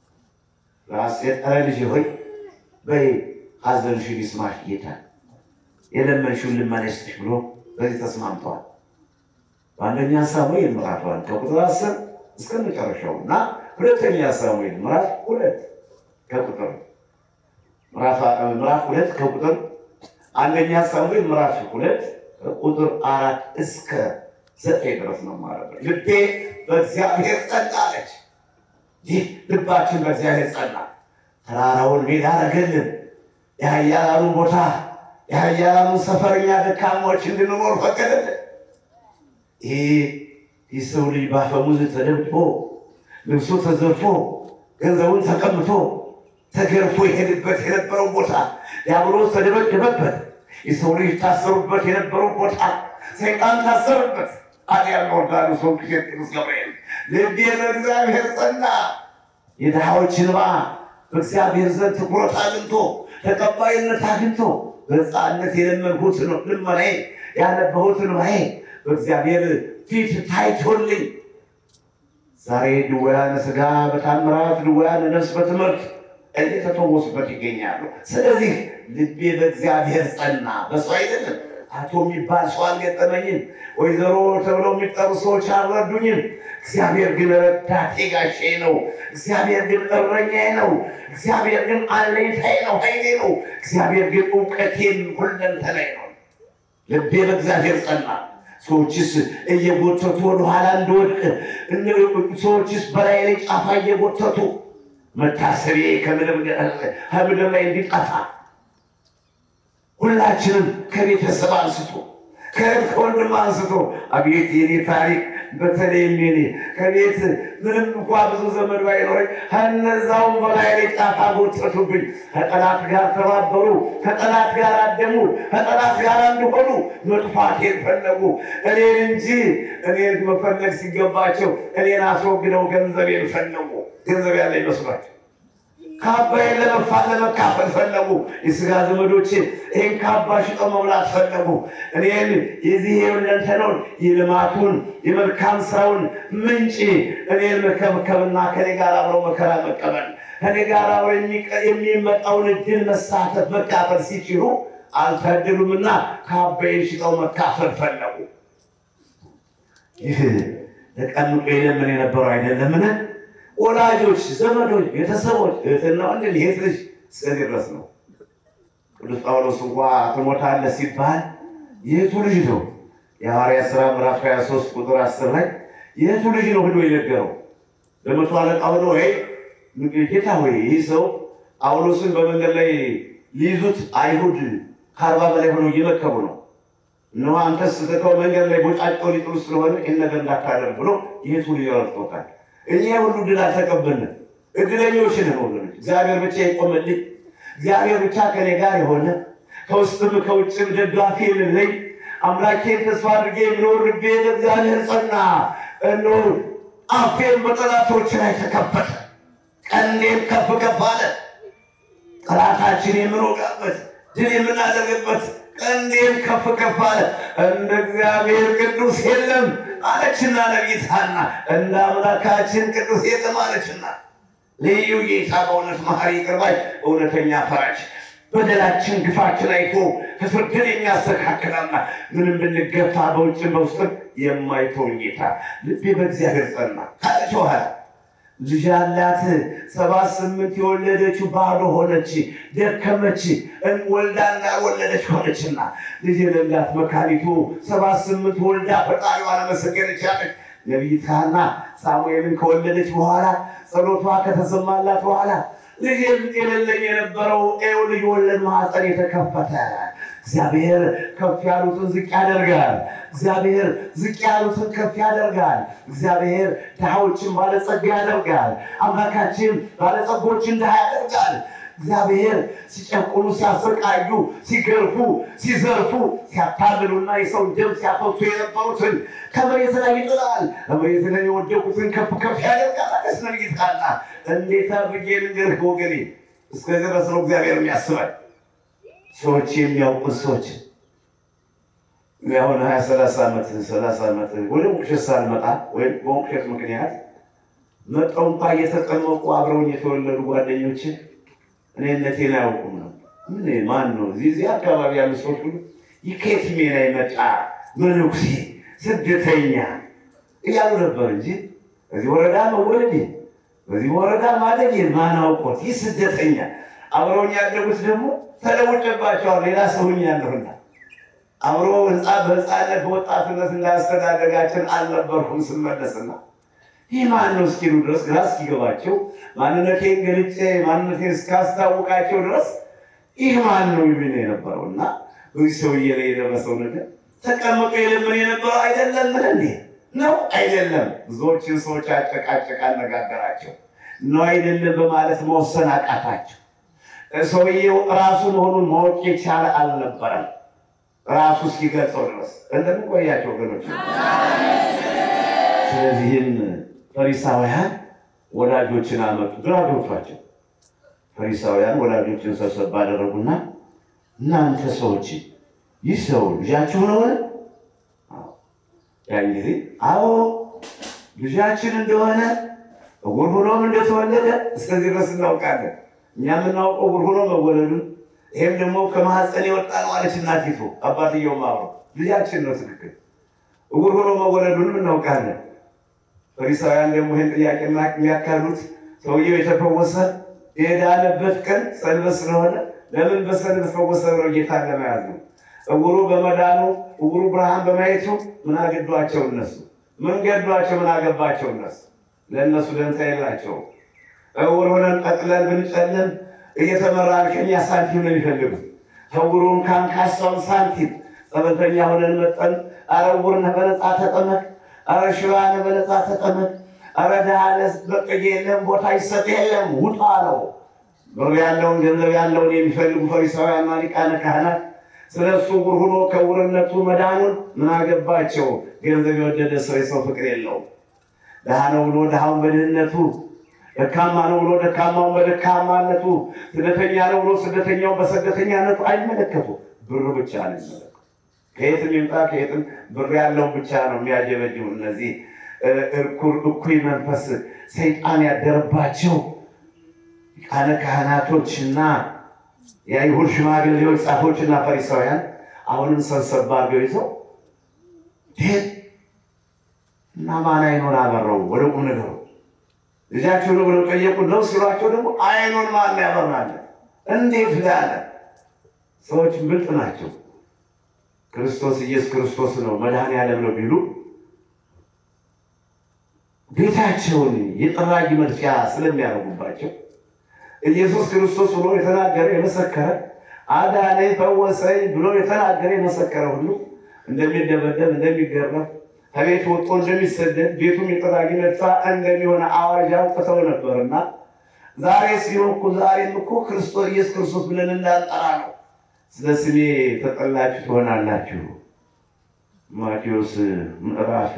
S2: ራሴን ኧረ ልጄ ሆይ በይ ሐዘንሽን ይስማሽ ጌታ የለመንሽውን ልመና ይስጥሽ ብሎ በዚህ ተስማምተዋል። በአንደኛ ሳሙኤል ምዕራፍ አንድ ከቁጥር አስር እስከ መጨረሻው እና ሁለተኛ ሳሙኤል ምዕራፍ ሁለት ከቁጥር ምዕራፍ ሁለት ከቁጥር አንደኛ ሳሙኤል ምዕራፍ ሁለት ቁጥር አራት እስከ ዘጠኝ ድረስ ነው ማለት ነው። ልቤ በእግዚአብሔር ጸና አለች። ይህ ልባችን በእግዚአብሔር ጸና። ተራራውን ሜዳ አረገልን። የኃያላኑን ቦታ የኃያላኑን ሰፈርኛ ደካሞች እንድንኖር ፈቀደልን። ይህ የሰው ልጅ ባፈሙዝ ተደብቆ ልብሱ ተዘርፎ ገንዘቡን ተቀምቶ ተገርፎ የሄድበት የነበረው ቦታ ዲያብሎስ ተደበደበበት። የሰው ልጅ ታሰሩበት የነበረው ቦታ ሰይጣን ታሰሩበት። አዲያ ወርዳሉ ሰው ቅዱስ ገብርኤል ልቤ በእግዚአብሔር ጸና። የድሃዎች እንባ በእግዚአብሔር ዘንድ ትኩረት አግኝቶ ተቀባይነት አግኝቶ በሕፃንነት የለመንሁት ልመናዬ ያነበሁት እንባዬ በእግዚአብሔር ፊት ታይቶልኝ ዛሬ ድውያነ ሥጋ በታምራት ድውያነ ነፍስ በትምህርት እየተፈወሱበት ይገኛሉ። ስለዚህ ልቤ በእግዚአብሔር ጸና። በሰው አይደለም። አቶ የሚባል ሰው አልገጠመኝም። ወይዘሮ ተብለው የሚጠሩ ሰዎች አልረዱኝም። እግዚአብሔር ግን ረዳቴ ጋሼ ነው። እግዚአብሔር ግን እረኛዬ ነው። እግዚአብሔር ግን አለኝታዬ ነው፣ ኃይሌ ነው። እግዚአብሔር ግን እውቀቴም ሁለንተናዬ ነው። ልቤ በእግዚአብሔር ጸና። ሰዎችስ እየጎተቱ ወደኋላ እንደወድቅ፣ ሰዎችስ በላይ ላይ ጫፋ እየጎተቱ መታሰቤ ከምድር ላይ እንዲጠፋ ሁላችንም ከቤተሰብ አንስቶ ከእህት ከወንድም አንስቶ አቤት የኔ ታሪክ በተለይም የኔ ከቤት ምንም እንኳ ብዙ ዘመድ ባይኖረኝ ከነዛውም በላይ ላይ ጫፍ አጎተቱብኝ። ከጠላት ጋር ተባበሩ፣ ከጠላት ጋር አደሙ፣ ከጠላት ጋር እንዲሆኑ መጥፋቴን ፈለጉ። እኔን እንጂ እኔን መፈለግ ሲገባቸው እኔን አስወግደው ገንዘቤን ፈለጉ። ገንዘብ ያለ ይመስሏቸው ካባዬን ለመፋት ለመካፈል ፈለጉ። የስጋ ዘመዶች ይህን ካባ ሽጠው መብላት ፈለጉ። እኔን የዚህ የሁለንተናውን የልማቱን የመልካም ስራውን ምንጭ እኔን መከብከብና ከኔ ጋር አብረው መከራ መቀበል ከኔ ጋር አብረው የሚመጣውን እድል መሳተፍ መካፈል ሲችሉ አልታደሉምና ካባዬን ሽጠው መካፈል ፈለጉ። ይህ ተቀምጦ የለምን የነበረው አይደለምን? ወላጆች፣ ዘመዶች፣ ቤተሰቦች እህትና ወንድም ይሄት ልጅ እስከዚህ ድረስ ነው። ቅዱስ ጳውሎስ እንኳ ትሞታለህ ሲባል የቱ ልጅ ነው? የሐዋርያት ሥራ ምዕራፍ 23 ቁጥር 10 ላይ የቱ ልጅ ነው ብሎ የነገረው ለመቶ አለቃ ሆኖ ወይ ጌታ ሆይ ይህ ሰው ጳውሎስን በመንገድ ላይ ሊይዙት አይሁድ ከአርባ በላይ ሆነው እየመከቡ ነው እነሆ አንተስ ስተተው መንገድ ላይ ቦጫጭቀው ሊጥሉ ስለሆነ ይህን ነገር እንዳታደርግ ብሎ የቱ ልጅ ረድቶታል። እኛ ሁሉ ድል አልተቀበልንም። እድለኞች ነን ወገኖች። እግዚአብሔር ብቻ የቆመልኝ እግዚአብሔር ብቻ ከኔ ጋር የሆነ ከውስጥም ከውጭም ደጋፊ የሌለኝ አምላኬን ተስፋ አድርጌ የምኖር ልቤ ለእግዚአብሔር ጸና። እነሆ አፌን በጠላቶች ላይ ተከፈተ፣ ቀንዴም ከፍ ከፍ አለ። ጠላታችን የምንወጋበት ድል የምናደርግበት ቀንዴም ከፍ ከፍ አለ። እንደ እግዚአብሔር ቅዱስ የለም አለችና ነቢይት ሐና እንደ አምላካችን ቅዱስ የለም አለችና ልዩ ጌታ በእውነት መሐሪ ይቅር ባይ እውነተኛ ፈራጅ በደላችን ግፋችን አይቶ ከፍርድን የሚያስተካክላና ምንም ብንገፋ በውጭም በውስጥም የማይተውን ጌታ ልቤ በእግዚአብሔር ጸና ካለች በኋላ ልጅ ያላት ሰባት ስምንት የወለደችው ባዶ ሆነች፣ ደከመች፣ ወልዳ እንዳልወለደች ሆነችና ልጅ የሌላት መካኒቱ ሰባት ስምንት ወልዳ ፈጣሪዋን አመሰገነች ያለች ነቢይት ሐና ሳሙኤልን ከወለደች በኋላ ጸሎቷ ከተሰማላት በኋላ ልጅ የሌለኝ የነበረው ኤው ልጅ ወለድ ማኅፀን የተከፈተ እግዚአብሔር ከፍ ያሉትን ዝቅ ያደርጋል። እግዚአብሔር ዝቅ ያሉትን ከፍ ያደርጋል። እግዚአብሔር ድሃዎችን ባለጸጋ ያደርጋል። አምላካችን ባለጸጎችን ድሃ ያደርጋል። እግዚአብሔር ሲጨቁኑ፣ ሲያሰቃዩ፣ ሲገርፉ፣ ሲዘርፉ፣ ሲያታልሉና የሰው ደም ሲያፈሱ የነበሩትን ከመሬት ላይ ይጥላል። ከመሬት ላይ የወደቁትን ከፍ ከፍ ያደርጋል። አቀስነ ጌታና እንዴት አድርጌ ልንገርህ ወገኔ፣ እስከዚህ ድረስ ነው እግዚአብሔር የሚያስባል። ሰዎች የሚያውቁት ሰዎች አሁን ሀያ ሰላሳ ዓመት ሰላሳ ዓመት ወደ ሞቅሸት ሳልመጣ ወይም በሞቅሸት ምክንያት መጠው እንኳ እየተጠመቁ አብረውኝ የተወለዱ ጓደኞች እኔነቴን አያውቁም ነው። ምን ማን ነው እዚህ እዚህ አካባቢ ያሉ ሰዎች ሁሉ ይከየት ሜና ይመጣ መነኩሴ ስደተኛ እያሉ ነበር እንጂ በዚህ ወረዳ መወለዴ በዚህ ወረዳ ማደጌ ማን አውቆት ይህ ስደተኛ አብረውኝ ያደጉት ደግሞ ተለውጬባቸዋል። ሌላ ሰውኝ ያለሁና አብሮ ህንፃ በህፃነት በወጣትነት እንዳስተዳደጋችን አልነበርኩም ስመለስና ይህ ማን ነው እስኪሉ ድረስ ግራ እስኪገባቸው ማንነቴን ገልጬ ማንነቴን እስካስታውቃቸው ድረስ ይህ ማን ነው ይሉኝ ነው የነበረው እና በዚህ ሰውዬ ላይ የደረሰው ነገር ተቀምጦ የለምን የነበረው አይደለም ምን እንዴ ነው አይደለም። ብዙዎችን ሰዎች አጨቃጨቅ አነጋገራቸው ነው አይደለም በማለት መወሰን አቃታቸው። ሰውዬው ራሱ መሆኑን ማወቅ የቻለ አልነበረም። ራሱ እስኪገልጸው ድረስ እንደምንቆያቸው ወገኖች። ስለዚህም ፈሪሳውያን ወላጆችን አመጡ፣ ግራ ገብቷቸው ፈሪሳውያን ወላጆችን ሰብሰብ ባደረጉና እናንተ ሰዎች ይህ ሰው ልጃችሁ ነውን? ያን ጊዜ አዎ ልጃችን እንደሆነ እውር ሆኖም እንደተወለደ እስከዚህ ድረስ እናውቃለን። እኛ የምናውቀው እውር ሆኖ መወለዱን ይህም ደግሞ ከማህፀን የወጣ ነው አለች እናቲቱ። አባትየውም አብሮ ልጃችን ነው ትክክል፣ እውር ሆኖ መወለዱንም እናውቃለን። ፈሪሳውያን ደግሞ ይህን ጥያቄ የሚያካሉት ሰውየው የተፈወሰ የዳነበት ቀን ሰንበት ስለሆነ ለምን በሰንበት ፈወሰ ብለው ጌታን ለመያዝ ነው። እውሩ በመዳኑ እውሩ ብርሃን በማየቱ ምን አገዷቸው እነሱ? ምን ገዷቸው? ምን አገባቸው እነሱ? ለእነሱ ደንታ የላቸውም። እውር ሆነን ቀጥለን ብንጨልን እየተመራን ከኛ ሳንቲም ነው የሚፈልጉት። እውሩን ካንካሳውን ሳንቲም ጸበልተኛ ሆነን መጠን አረ እውር ነህ በነፃ ተጠመቅ፣ አረ ሽባ ነህ በነፃ ተጠመቅ፣ አረ ድሃ ነህ በቀዬ የለም ቦታ ይሰጥ የለም ውጣ ነው። ብር ያለውን ገንዘብ ያለውን የሚፈልጉ ፈሪሳውያንና ሊቃነ ካህናት ስለ እሱ ዕውር ሆኖ ከዕውርነቱ መዳኑን ምን አገባቸው? ገንዘብ የወደደ ሰው የሰው ፍቅር የለውም። ድሃ ነው ብሎ ድሃውን በድህነቱ ደካማ ነው ብሎ ደካማውን በደካማነቱ፣ ስደተኛ ነው ብሎ ስደተኛውን በስደተኛነቱ አይመለከቱ። ብር ብቻ ነው የሚመለከቱ። ከየትም ይምጣ ከየትም ብር ያለው ብቻ ነው የሚያጀበጅቡ። እነዚህ እርኩር እኩይ መንፈስ ሰይጣን ያደረባቸው ሊቃነ ካህናቶችና የአይሁድ ሽማግሌዎች ጻፎችና ፈሪሳውያን አሁንም ሰብሰብ አድርገው ይዘው ይህ እና ማን አይኑን አበረው ወደ ቁም ነገሩ ልጃቸው ነው ብለው ጠየቁ። ነው ሲሏቸው ደግሞ አይኑን ማን ያበራል? እንዴት ላለ ሰዎች ብልጥ ናቸው። ክርስቶስ ኢየሱስ ክርስቶስ ነው መድኃኔዓለም ነው ቢሉ ቤታቸውን የጠራጊ መድፊያ ስለሚያደርጉባቸው ኢየሱስ ክርስቶስ ብሎ የተናገረ የመሰከረ አዳነኝ ፈወሰኝ ብሎ የተናገረ የመሰከረ ሁሉ እንደሚደበደብ እንደሚገረፍ ከቤት ወጥቶ እንደሚሰደድ ቤቱም የጠራጊ መድፋ እንደሚሆነ አዋጅ አውጥተው ነበርና ዛሬ ሲሆን ዛሬም እኮ ክርስቶስ ኢየሱስ ክርስቶስ ብለን እንዳንጠራ ነው። ስለ ስሜ ተጠላችሁ ትሆናላችሁ። ማቴዎስ ምዕራፍ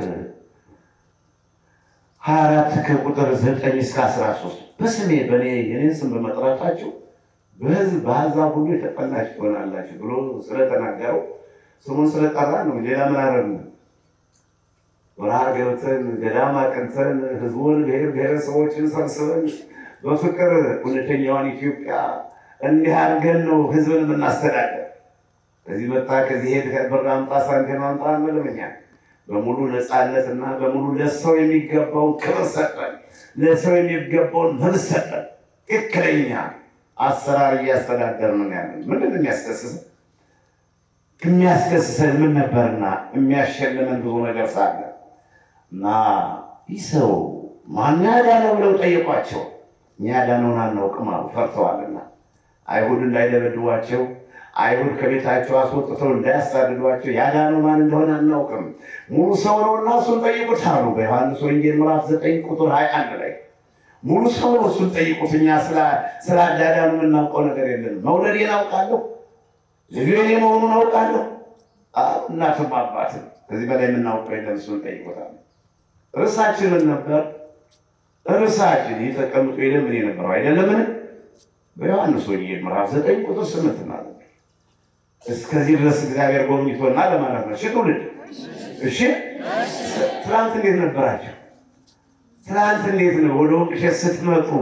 S2: ሀያ አራት ከቁጥር ዘጠኝ እስከ አስራ ሶስት በስሜ በእኔ የኔን ስም በመጥራታችሁ በሕዝብ በአሕዛብ ሁሉ የተጠላችሁ ትሆናላችሁ ብሎ ስለተናገረው ስሙን ስለጠራ ነው። ሌላ ምን አደረግን? በረሃ ገብተን ገዳም አቅንተን ህዝቡን ብሔር ብሔረሰቦችን ሰብስበን በፍቅር እውነተኛዋን ኢትዮጵያ እንዲህ አድርገን ነው ህዝብን የምናስተዳደር። ከዚህ መጣ ከዚህ ሄድ ብር አምጣ ሳንቲም አምጣ አንልምኛ በሙሉ ነፃነትና በሙሉ ለሰው የሚገባውን ክብር ሰጠን፣ ለሰው የሚገባውን መብት ሰጠን። ትክክለኛ አሰራር እያስተዳደር ነው ያለን። ምንድን ነው የሚያስከስሰን? የሚያስከስሰን ምን ነበርና የሚያሸልመን ብዙ ነገር ሳለ እና ይህ ሰው ማን ያዳነው ብለው ጠየቋቸው። እኛ ያዳነውን አናውቅም አሉ፣ ፈርተዋልና አይሁድ እንዳይደበድቧቸው አይሁድ ከቤታቸው አስወጥተው እንዳያሳድዷቸው ያዳነው ማን እንደሆነ አናውቅም፣ ሙሉ ሰው ነው እና እሱን ጠይቁት አሉ። በዮሐንስ ወንጌል ምዕራፍ ዘጠኝ ቁጥር ሀያ አንድ ላይ ሙሉ ሰው ነው እሱን ጠይቁት። እኛ ስለ አዳዳኑ የምናውቀው ነገር የለንም። መውለዴን አውቃለሁ፣ ልጁ የኔ መሆኑን አውቃለሁ። እናትም አባትም ከዚህ በላይ የምናውቀው የለም። እሱን ጠይቁታል። ርዕሳችን ምን ነበር? ርዕሳችን የተቀምጦ የለምን የነበረው አይደለምን? በዮሐንስ ወንጌል ምዕራፍ ዘጠኝ ቁጥር ስምንት ማለት ነው። እስከዚህ ድረስ እግዚአብሔር ጎብኝቶና ለማለት ነው። እሺ ትውልድ፣ እሺ ትናንት እንዴት ነበራቸው? ትናንት እንዴት ነው? ወደ ወቅሸት ስትመጡ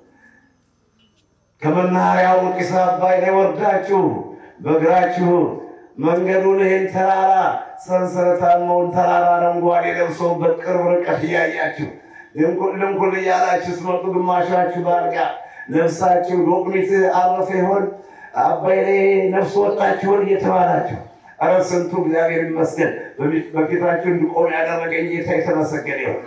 S2: ከመናኸሪያው ጢስ አባይ ላይ ወርዳችሁ በእግራችሁ መንገዱን ይህን ተራራ ሰንሰለታማውን ተራራ አረንጓዴ ለብሶ በቅርብ ርቀት እያያችሁ ድንቁል ድንቁል እያላችሁ ስትመጡ ግማሻችሁ ባልጋ ነፍሳችሁ ዶቅሚት አረፈ ይሆን አባይ ላይ ነፍስ ወጣችሁን እየተባላችሁ ኧረ ስንቱ እግዚአብሔር ይመስገን በፊታችሁ እንድቆም ያደረገኝ ጌታ የተመሰገነ ይሁን።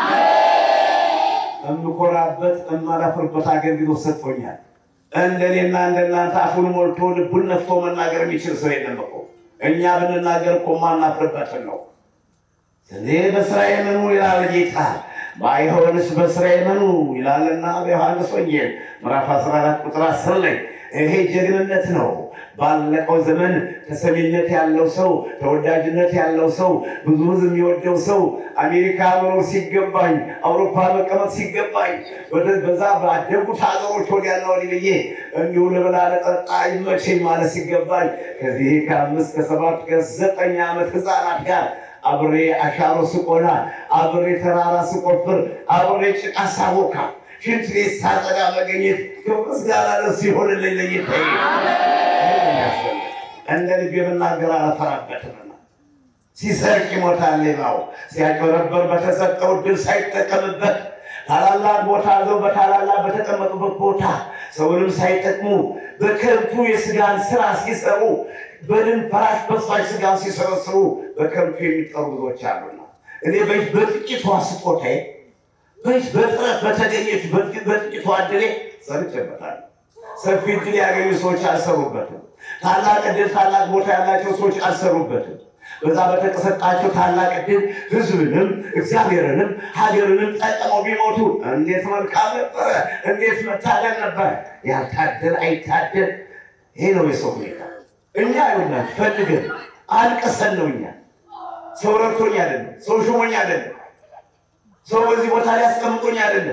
S2: እምኮራበት እማላፍርበት አገልግሎት ሰጥቶኛል። እንደኔና እንደናንተ አፉን ሞልቶ ልቡን ነፍቶ መናገር የሚችል ሰው የለም እኮ። እኛ ብንናገር እኮ ማናፍርበትን ነው። እኔ በስራዬ መኑ ይላል ጌታ፣ ባይሆንስ በስራዬ መኑ ይላልና በዮሐንስ ወንጌል ምዕራፍ 14 ቁጥር 10 ላይ ይሄ ጀግንነት ነው። ባለቀው ዘመን ተሰሚነት ያለው ሰው፣ ተወዳጅነት ያለው ሰው፣ ብዙ ሕዝብ የሚወደው ሰው አሜሪካ መኖር ሲገባኝ፣ አውሮፓ መቀመጥ ሲገባኝ፣ በዛ ባደጉት ሀገሮች ወዲያና ወዲህ ብዬ እንዲሁ ልብላ ለጠጣ ይመቸኝ ማለት ሲገባኝ ከዚህ ከአምስት ከሰባት ከዘጠኝ ዓመት ህፃናት ጋር አብሬ አሻሮ ስቆላ፣ አብሬ ተራራ ስቆፍር፣ አብሬ ጭቃ ሳቦካ ሽንት ቤት ሳጸዳ መገኘት ምስጋና ለእሱ ይሆንልኝ። ለጌታ እንደ ልቤ ብናገር አላፈራበትም። ሲሰርቅ ይሞታል ሌባው፣ ሲያጭበረበር በተሰጠው ዕድል ሳይጠቀምበት ታላላቅ ቦታ ዘው በታላላቅ በተቀመጡበት ቦታ ሰውንም ሳይጠቅሙ በከንቱ የስጋን ስራ ሲሰሩ በድን ፈራሽ በስፋሽ ስጋን ሲሰበስቡ በከንቱ የሚጠሩ ብዙዎች አሉና እኔ በጥቂቷ ስጦታዬ በች በጥረት በተገኘች በጥቂቷ ዕድሌ ሰርቼበታለሁ። ሰፊ ዕድል ያገኙ ሰዎች አልሰሩበትም። ታላቅ ዕድል ታላቅ ቦታ ያላቸው ሰዎች አልሰሩበትም። በዛ በተቀሰጣቸው ታላቅ ዕድል ሕዝብንም እግዚአብሔርንም ሀገርንም ጠቅመው ቢሞቱ እንዴት መልካም ነበረ! እንዴት መታደል ነበር! ያልታደል አይታደል። ይሄ ነው የሰው ሁኔታ። እኛ ይሆናል ፈልገን አልቀሰን ነው። እኛ ሰው ረድቶኝ አይደለም፣ ሰው ሹሞኝ አይደለም፣ ሰው በዚህ ቦታ ላይ አስቀምጦኝ አይደለም።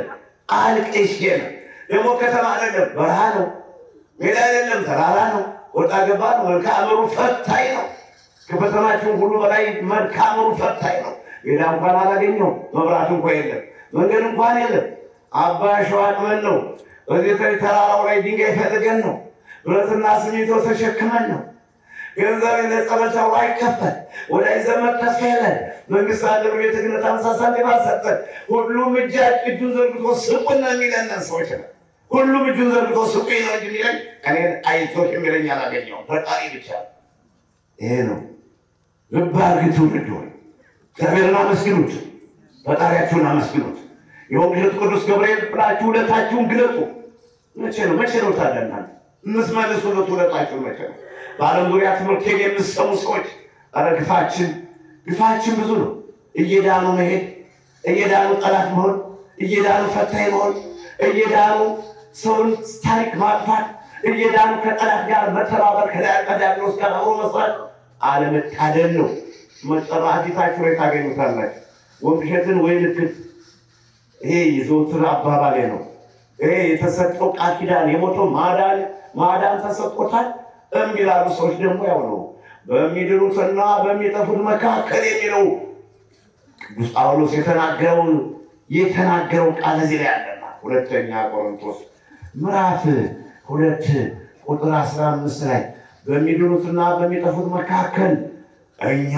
S2: አልቅሼ ነው። ደግሞ ከተማ አይደለም በረሃ ነው፣ ሜዳ አይደለም ተራራ ነው፣ ወጣ ገባ ነው። መልክዓ ምድሩ ፈታኝ ነው። ከፈተናችሁም ሁሉ በላይ መልክዓ ምድሩ ፈታኝ ነው። ሜዳ እንኳን አላገኘው፣ መብራት እንኳ የለም፣ መንገድ እንኳን የለም። አባ ሸዋቅመን ነው። በዚህ ተራራው ላይ ድንጋይ ፈልገን ነው። ብረትና ሲሚንቶ ተሸክመን ነው። ገንዘብ ለጸበቻው አይከፈል ወዳጅ ዘመድ ተስፋ የለን። መንግስት አገር ቤተ ክህነት አምሳ ሳንቲም አልሰጠን። ሁሉም እጃ እጁን ዘርግቶ ስቁን ነው የሚለን ሰዎች ነው። ሁሉም እጁን ዘርግቶ ስቁኝ ነው እንጂ የሚለኝ እኔን አይዞሽ የሚለኝ አላገኘሁም። ፈጣሪ ብቻ ይሄ ነው። ልብ አድርግ ትውልድ ሆይ እግዚአብሔርን አመስግኑት፣ ፈጣሪያችሁን አመስግኑት። የወንጌል ቅዱስ ገብርኤል ብላችሁ ውለታችሁን ግለጡ። መቼ ነው መቼ ነው ታዲያ እናንተ የምትመልሱለት ውለታችሁን መቼ ነው? በዓለም ዙሪያ ትምህርቴን የምትሰሙ ሰዎች ኧረ ግፋችን ግፋችን ብዙ ነው። እየዳኑ መሄድ፣ እየዳኑ ጠላት መሆን፣ እየዳኑ ፈታኝ መሆን፣ እየዳኑ ሰውን ታሪክ ማጥፋት፣ እየዳኑ ከጠላት ጋር መተባበር፣ ከዲያብሎስ ጋር አብሮ መስራት አለመታደል ነው። መጨረሻ ፊታችሁ ላይ ታገኙታላችሁ። ወንድሸትን ወይ ልክት ይሄ የዘወትር አባባሌ ነው። ይሄ የተሰጠው ቃል ኪዳን የሞተው ማዳን ማዳን ተሰጥቶታል። እምቢ ላሉ ሰዎች ደግሞ ያው ነው በሚድኑትና በሚጠፉት መካከል የሚለው ቅዱስ ጳውሎስ የተናገረውን የተናገረው ቃል እዚህ ላይ አለና ሁለተኛ ቆሮንቶስ ምዕራፍ ሁለት ቁጥር አስራ አምስት ላይ በሚድኑትና በሚጠፉት መካከል እኛ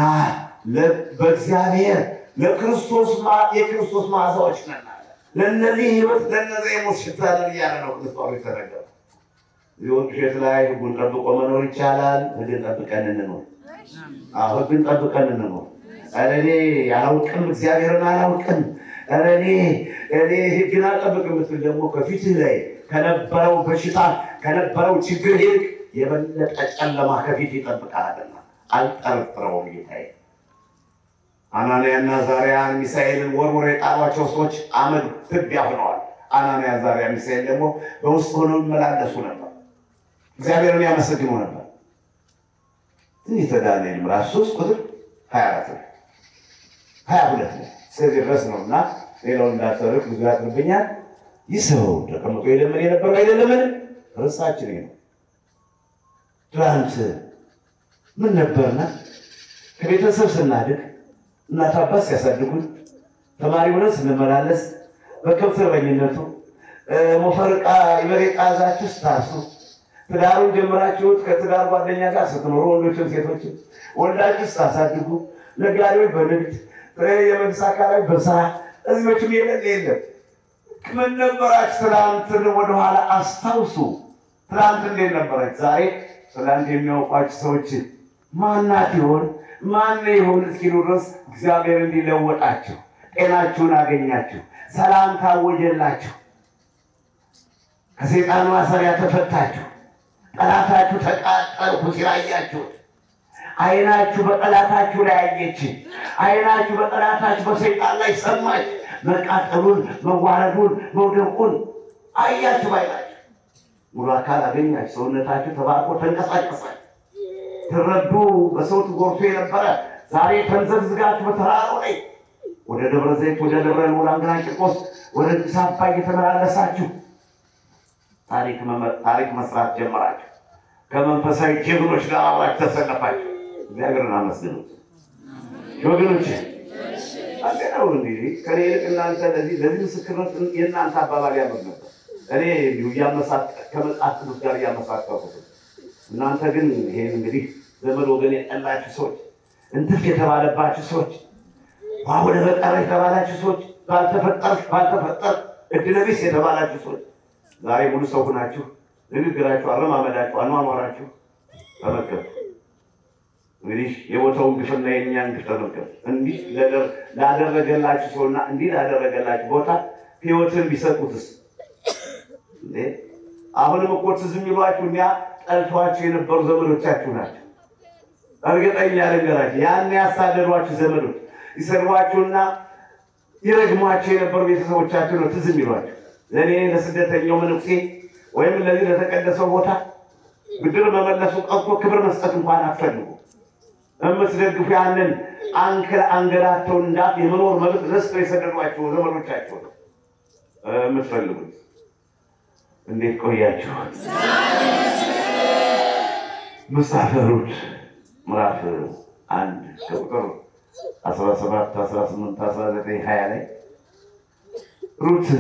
S2: በእግዚአብሔር ለክርስቶስ የክርስቶስ መዓዛዎች ነን። ለእነዚህ ህይወት ለእነዚህ የሞት ሽታ ነን እያለ ነው ቅዱስ ጳውሎስ የተናገረው። ሊሆን ውሸት ላይ ህጉን ጠብቆ መኖር ይቻላል። ህግን ጠብቀን እንኖር። አዎ ህግን ጠብቀን እንኖር። ኧረ እኔ አላውቅም፣ እግዚአብሔርን አላውቅም፣ ኧረ እኔ እኔ ህግን አልጠብቅም ብትል ደግሞ ከፊትህ ላይ ከነበረው በሽታ ከነበረው ችግር ይልቅ የበለጠ ጨለማ ከፊት ይጠብቃልና አልጠረጥረውም ጌታዬ። አናንያና ዛሪያን ሚሳኤልን ወርውሮ የጣሏቸው ሰዎች አመድ ትቢያ ሆነዋል። አናንያ ዛሪያ ሚሳኤል ደግሞ በውስጥ ሆነው ይመላለሱ ነበር። እግዚአብሔርን ያመሰግኑ ነበር። ትንቢተ ዳንኤል ምዕራፍ ሶስት ቁጥር ሀያ አራት ነው ሀያ ሁለት ነው እስከዚህ ድረስ ነው እና ሌላውን እንዳትተርክ ብዙ ያጥርብኛል። ይህ ሰው ተቀምጦ የለምን የነበረው አይደለምን? ርዕሳችን ነው። ትናንት ምን ነበርና ከቤተሰብ ስናድግ እናት አባት ሲያሳድጉን ተማሪ ሆነን ስንመላለስ በከብት እረኝነቱ ሞፈር ዕቃ የበሬ ዕቃ ይዛችሁ ስታርሱ ትዳሩን ጀምራችሁት ከትዳር ጓደኛ ጋር ስትኖሩ ወንዶችም ሴቶችም ወልዳችሁ ስታሳድጉ ነጋዴዎች በንግድ የመንግስት አካላዊ በስራ እዚዎችም የለን የለም ምን ነበራችሁ? ትናንትን ወደኋላ አስታውሱ። ትናንት እንዴት ነበረች? ዛሬ ትናንት የሚያውቋችሁ ሰዎች ማናት ይሆን ማን ይሆን እስኪሉ ድረስ እግዚአብሔር እንዲለወጣችሁ ጤናችሁን አገኛችሁ፣ ሰላም ታወጀላችሁ፣ ከሰይጣን ማሰሪያ ተፈታችሁ፣ ጠላታችሁ ተቃጠልኩ ሲል አያችሁት። አይናችሁ በጠላታችሁ ላይ አየች። አይናችሁ በጠላታችሁ በሰይጣን ላይ ሰማች። መቃጠሉን፣ መዋረዱን፣ መውደቁን አያችሁ። ባይናችሁ ሙሉ አካል አገኛችሁ። ሰውነታችሁ ተባርኮ ተንቀሳቀሳችሁ። ትረዱ በሰው ትጎርሱ የነበረ ዛሬ ተንዘግዝጋችሁ በተራራው ላይ ወደ ደብረ ዘይት፣ ወደ ደብረ ልዑላን ግራንጭቆስ፣ ወደ አዲስ አበባ እየተመላለሳችሁ ታሪክ መስራት ጀመራችሁ። ከመንፈሳዊ ጀግኖች ጋር አብራችሁ ተሰለፋችሁ። እግዚአብሔርን አመስግኑት ወገኖች። አንተ ነው እንግዲህ ከኔ ይልቅ እናንተ ለዚህ ለዚህ ምስክርነት የእናንተ አባባል ያምር ነበር። እኔ እንዲሁ እያመሳት ከመጽሐፍ ቅዱስ ጋር እያመሳከርኩት እናንተ ግን ይሄን እንግዲህ ዘመድ ወገን የጠላችሁ ሰዎች፣ እንትፍ የተባለባችሁ ሰዎች፣ ወደ በቀረ የተባላችሁ ሰዎች፣ ባልተፈጠርሽ ባልተፈጠር እድለቢስ የተባላችሁ ሰዎች ዛሬ ሙሉ ሰው ሁናችሁ ንግግራችሁ፣ አረማመዳችሁ፣ አኗኗራችሁ ተመልከቱ። እንግዲህ የቦታውን ግፍና የእኛን ግፍ ተመልከቱ። እንዲህ ላደረገላችሁ ሰውና እንዲህ ላደረገላችሁ ቦታ ህይወትን ቢሰጡትስ እንዴ? አሁንም እኮ ትዝ የሚሏችሁ እኛ ጠልተዋችሁ የነበሩ ዘመዶቻችሁ ናቸው። እርግጠኛ ልንገራችሁ፣ ያን ያሳደዷችሁ ዘመዶች ይሰድቧችሁና ይረግሟችሁ የነበሩ ቤተሰቦቻችሁ ነው ትዝ የሚሏችሁ። ለእኔ ለስደተኛው መነኩሴ ወይም ለዚህ ለተቀደሰው ቦታ ብድር መመለሱ ቀርቶ ክብር መስጠት እንኳን አትፈልጉ። የምትደግፉ ያንን አንከል አንገላቸውን እንዳት የመኖር መብት ረስተው የሰደዷቸው ዘመዶቻቸው ነው። የምትፈልጉት እንዴት ቆያችሁ? መጽሐፈ ሩት ምዕራፍ አንድ ከቁጥር አስራ ሰባት አስራ ስምንት አስራ ዘጠኝ ሀያ ላይ ሩት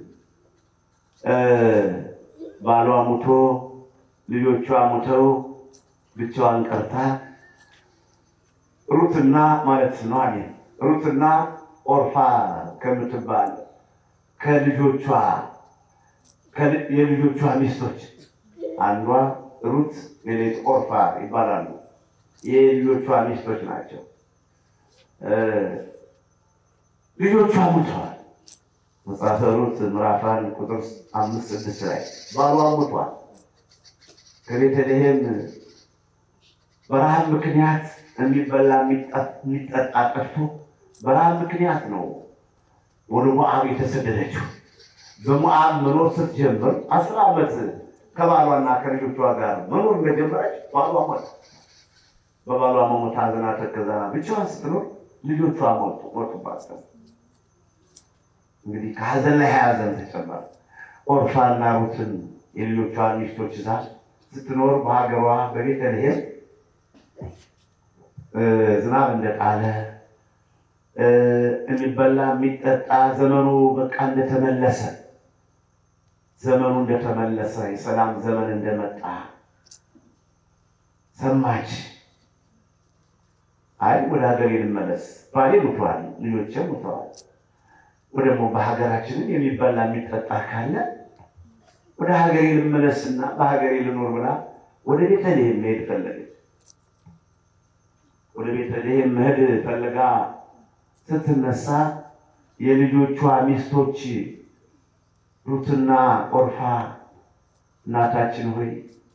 S2: ባሏ ሙቶ ልጆቿ ሙተው ብቻዋን ቀርታ ሩትና ማለት ነው አሜን ሩትና ኦርፋ ከምትባል ከልጆቿ የልጆቿ ሚስቶች አንዷ ሩት ሌሌት ኦርፋ ይባላሉ። የልጆቿ ሚስቶች ናቸው። ልጆቿ ሙተዋል። መጽሐፈ ሩት ምዕራፍ አንድ ቁጥር አምስት ስድስት ላይ ባሏ ሙቷል። ከቤተልሔም በረሃብ ምክንያት የሚበላ የሚጠጣ ጠፍቶ በረሃብ ምክንያት ነው ወደ ሞዓብ የተሰደደችው። በሞዓብ መኖር ስትጀምር አስር ዓመት ከባሏና ከልጆቿ ጋር መኖር እንደጀመረች ባሏ ሞተ። በባሏ መሞት አዝና ተከዛና ብቻዋን ስትኖር ልጆቿ ሞቱ ሞቱባት። እንግዲህ ከሀዘን ላይ ሀዘን ተጨመረ። ኦርፋና ሩትን የልጆቿ ሚስቶች ይዛ ስትኖር በሀገሯ በቤተልሔም ዝናብ እንደጣለ የሚበላ የሚጠጣ ዘመኑ በቃ እንደተመለሰ ዘመኑ እንደተመለሰ የሰላም ዘመን እንደመጣ ሰማች። አይ ወደ ሀገር ልመለስ፣ ባሌ ሙተዋል፣ ልጆቼ ሙተዋል፣ ደግሞ በሀገራችንም የሚበላ የሚጠጣ ካለ ወደ ሀገሬ ልመለስና በሀገሬ ልኖር ብላ ወደ ቤተልሔም መሄድ ፈለገች። ወደ ቤተልሔም መሄድ ፈልጋ ስትነሳ የልጆቿ ሚስቶች ሩትና ኦርፋ እናታችን ሆይ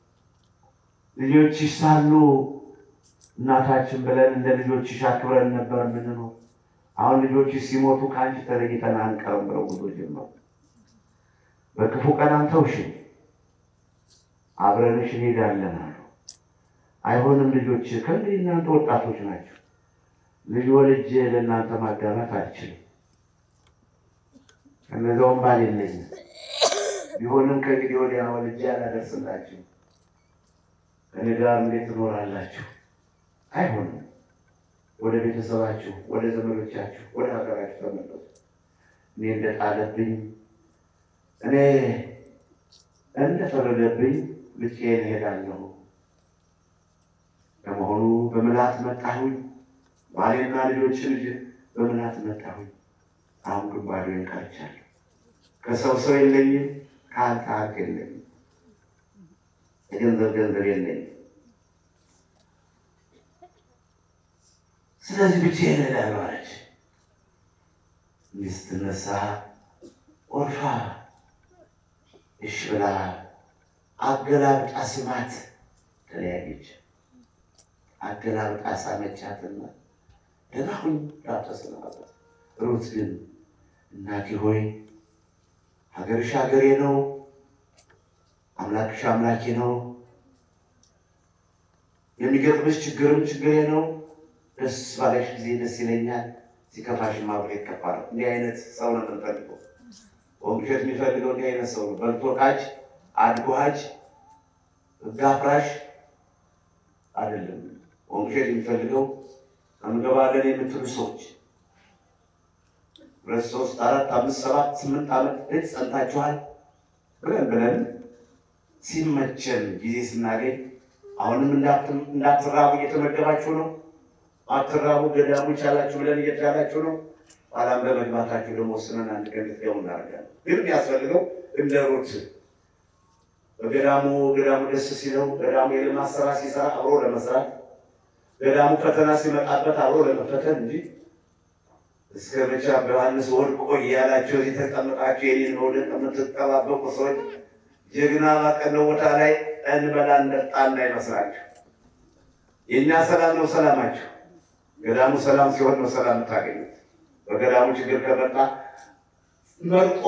S2: ልጆችሽ ሳሉ እናታችን ብለን እንደ ልጆችሽ አክብረን ነበር የምንኖር። አሁን ልጆችሽ ሲሞቱ ከአንቺ ተለይተን አንቀርም ብለው ጉዞ ጀመሩ። በክፉ ቀን አንተውሽን አብረንሽ እንሄዳለን አሉ። አይሆንም ልጆች፣ ከእንግዲህ እናንተ ወጣቶች ናቸው ልጅ ወልጄ ለእናንተ ማጋባት አልችልም። ከነዚያውም ባል የለኝም። ቢሆንም ከእንግዲህ ወዲያ ወልጄ አላደርስላችሁ። ከእኔ ጋር እንዴት ትኖራላችሁ? አይሆንም። ወደ ቤተሰባችሁ፣ ወደ ዘመዶቻችሁ፣ ወደ ሀገራችሁ ተመለሱ። እኔ እንደጣለብኝ እኔ እንደፈረደብኝ ብቻዬን እሄዳለሁ። ለመሆኑ በምልአት መጣሁኝ ባሌና ልጆች ልጅ በምልአት መጣሁኝ። አሁን ግን ባዶዬን ቀርቻለሁ። ከሰው ሰው የለኝም፣ ከአንተ ሀቅ የለኝም፣ የገንዘብ ገንዘብ የለኝም። ስለዚህ ብቻዬን እሄዳለሁ አለች። ሚስት ነሳ ኦርፋ እሺ ብላ አገላብጣ ስማት ተለያየች። አገላብጣ ሳመቻትና ደህና ሁኝ ላተሰናበት። ሩት ግን እናቴ ሆይ ሀገርሽ ሀገሬ ነው፣ አምላክሽ አምላኬ ነው፣ የሚገጥምሽ ችግርም ችግሬ ነው። ደስ ባለሽ ጊዜ ደስ ይለኛል፣ ሲከፋሽም አብሬ ይከፋል። እንዲህ አይነት ሰው ነው የምንፈልገው። ወንቅሸት የሚፈልገው እንዲህ አይነት ሰው ነው። በልቶ ቃጅ አድጎ ሀጅ ሕግ አፍራሽ አይደለም። ወንቅሸት የሚፈልገው እንገባለን የምትሉ ሰዎች ሁለት ሶስት አራት አምስት ሰባት ስምንት ዓመት ልጅ ጸንታችኋል ብለን ብለን ሲመቸን ጊዜ ስናገኝ አሁንም እንዳትራቡ እየተመገባችሁ ነው። አትራቡ ገዳሙ ይቻላችሁ ብለን እየቻላችሁ ነው። ኋላም በመግባታችሁ ደግሞ ወስነን አንድ ቀን ልትገቡ እናደርጋለን። ግን የሚያስፈልገው እንደ ሩት በገዳሙ ገዳሙ ደስ ሲለው ገዳሙ የልማት ስራ ሲሰራ አብሮ ለመስራት ገዳሙ ፈተና ሲመጣበት አብሮ ለመፈተን እንጂ እስከ መቼ ዮሐንስ ወድቆ እያላቸው እዚህ ተቀምጣችሁ የኔን መውደቅ የምትጠባበቁ ሰዎች ጀግና ባቀነው ቦታ ላይ እንበላ እንጠጣ እንዳይመስላችሁ። የእኛ ሰላም ነው ሰላማችሁ። ገዳሙ ሰላም ሲሆን ነው ሰላም የምታገኙት። በገዳሙ ችግር ከመጣ መርጦ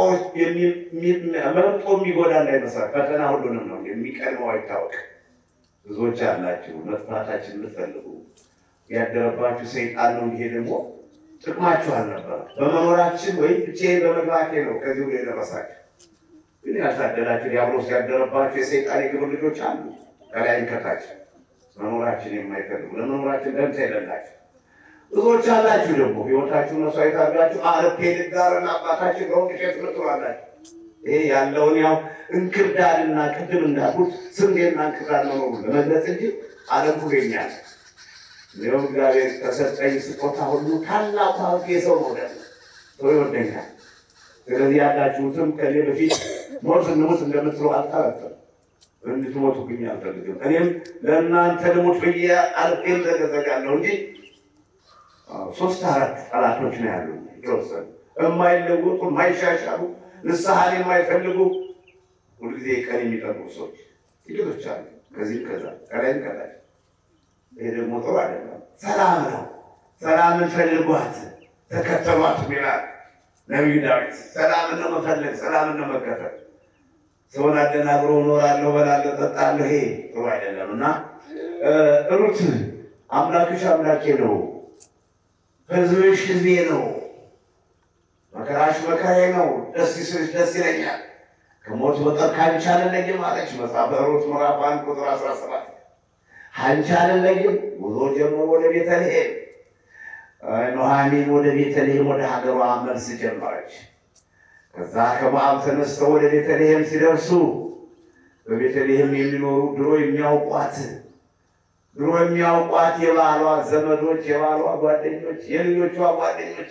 S2: የሚጎዳ እንዳይመስላችሁ። ፈተና ሁሉንም ነው የሚቀድመው አይታወቅም። ብዙዎች ያላችሁ መጥፋታችን የምትፈልጉ ያደረባችሁ ሰይጣን ነው። ይሄ ደግሞ ጥቅማችሁ አልነበረ። በመኖራችን ወይም ብቻዬን በመግባቴ ነው ከዚህ ሁሉ የደረሳችሁ። ግን ያልታደላችሁ ዲያብሎስ ያደረባችሁ የሰይጣን የግብር ልጆች አሉ ከላይም ከታች መኖራችን የማይፈልጉ ለመኖራችን ደንታ የሌላችሁ ብዙዎች አላችሁ። ደግሞ ህይወታችሁን መስዋዕት አድርጋችሁ አረፔ ልጋርና አባታችን በወንቅ ሸት ምትሏላችሁ። ይሄ ያለውን ያው እንክርዳድና ቅድም እንዳልኩት ስንዴና እንክርዳድ መኖሩ ለመግለጽ እንጂ ዓለም ሁሉ የኛ ነው። እንዲሁም እግዚአብሔር ከሰጠኝ ስጦታ ሁሉ ታላቁ ሀብቴ የሰው መውደድ ነው። ሰው ይወደኛል። ስለዚህ ያላችሁትም ከኔ በፊት ሞት እንሙት እንደምትሉ አልጠረጥርም። እንድትሞቱብኝ አልፈልግም። እኔም ለእናንተ ልሙት ብዬ አልፌም ዘገዘጋለሁ እንጂ ሶስት አራት ጠላቶች ነው ያሉ የተወሰኑ የማይለወጡ የማይሻሻሉ ንስሐን የማይፈልጉ ሁልጊዜ ቀን የሚጠብቁ ሰዎች ጥቂቶች አሉ። ከዚህም ከዛ ከላይም ከላይ ይሄ ደግሞ ጥሩ አይደለም። ሰላም ነው። ሰላምን ፈልጓት ተከተሏት ይላል ነቢዩ ዳዊት። ሰላምን ነው መፈለግ፣ ሰላምን ነው መከተል። ሰውን አደናግሮ እኖራለሁ፣ እበላለሁ፣ እጠጣለሁ፣ ይሄ ጥሩ አይደለም እና ሩት አምላክሽ አምላኬ ነው፣ ሕዝብሽ ሕዝቤ ነው፣ መከራሽ መከራዬ ነው፣ ደስ ይስልሽ ደስ ይለኛል፣ ከሞት በቀር ከአንቺ አልለይም አለች። መጽሐፈ ሩት ምዕራፍ አንድ ቁጥር አስራ ሰባት አንቺ አልለይም። ጉዞ ጀምሮ ወደ ቤተልሔም ኑኃሚን ወደ ቤተልሔም ወደ ሀገሯ መልስ ጀመረች። ከዛ ከሞዓብ ተነስተው ወደ ቤተልሔም ሲደርሱ በቤተልሔም የሚኖሩ ድሮ የሚያውቋት ድሮ የሚያውቋት የባሏ ዘመዶች፣ የባሏ ጓደኞች፣ የልጆቿ ጓደኞች፣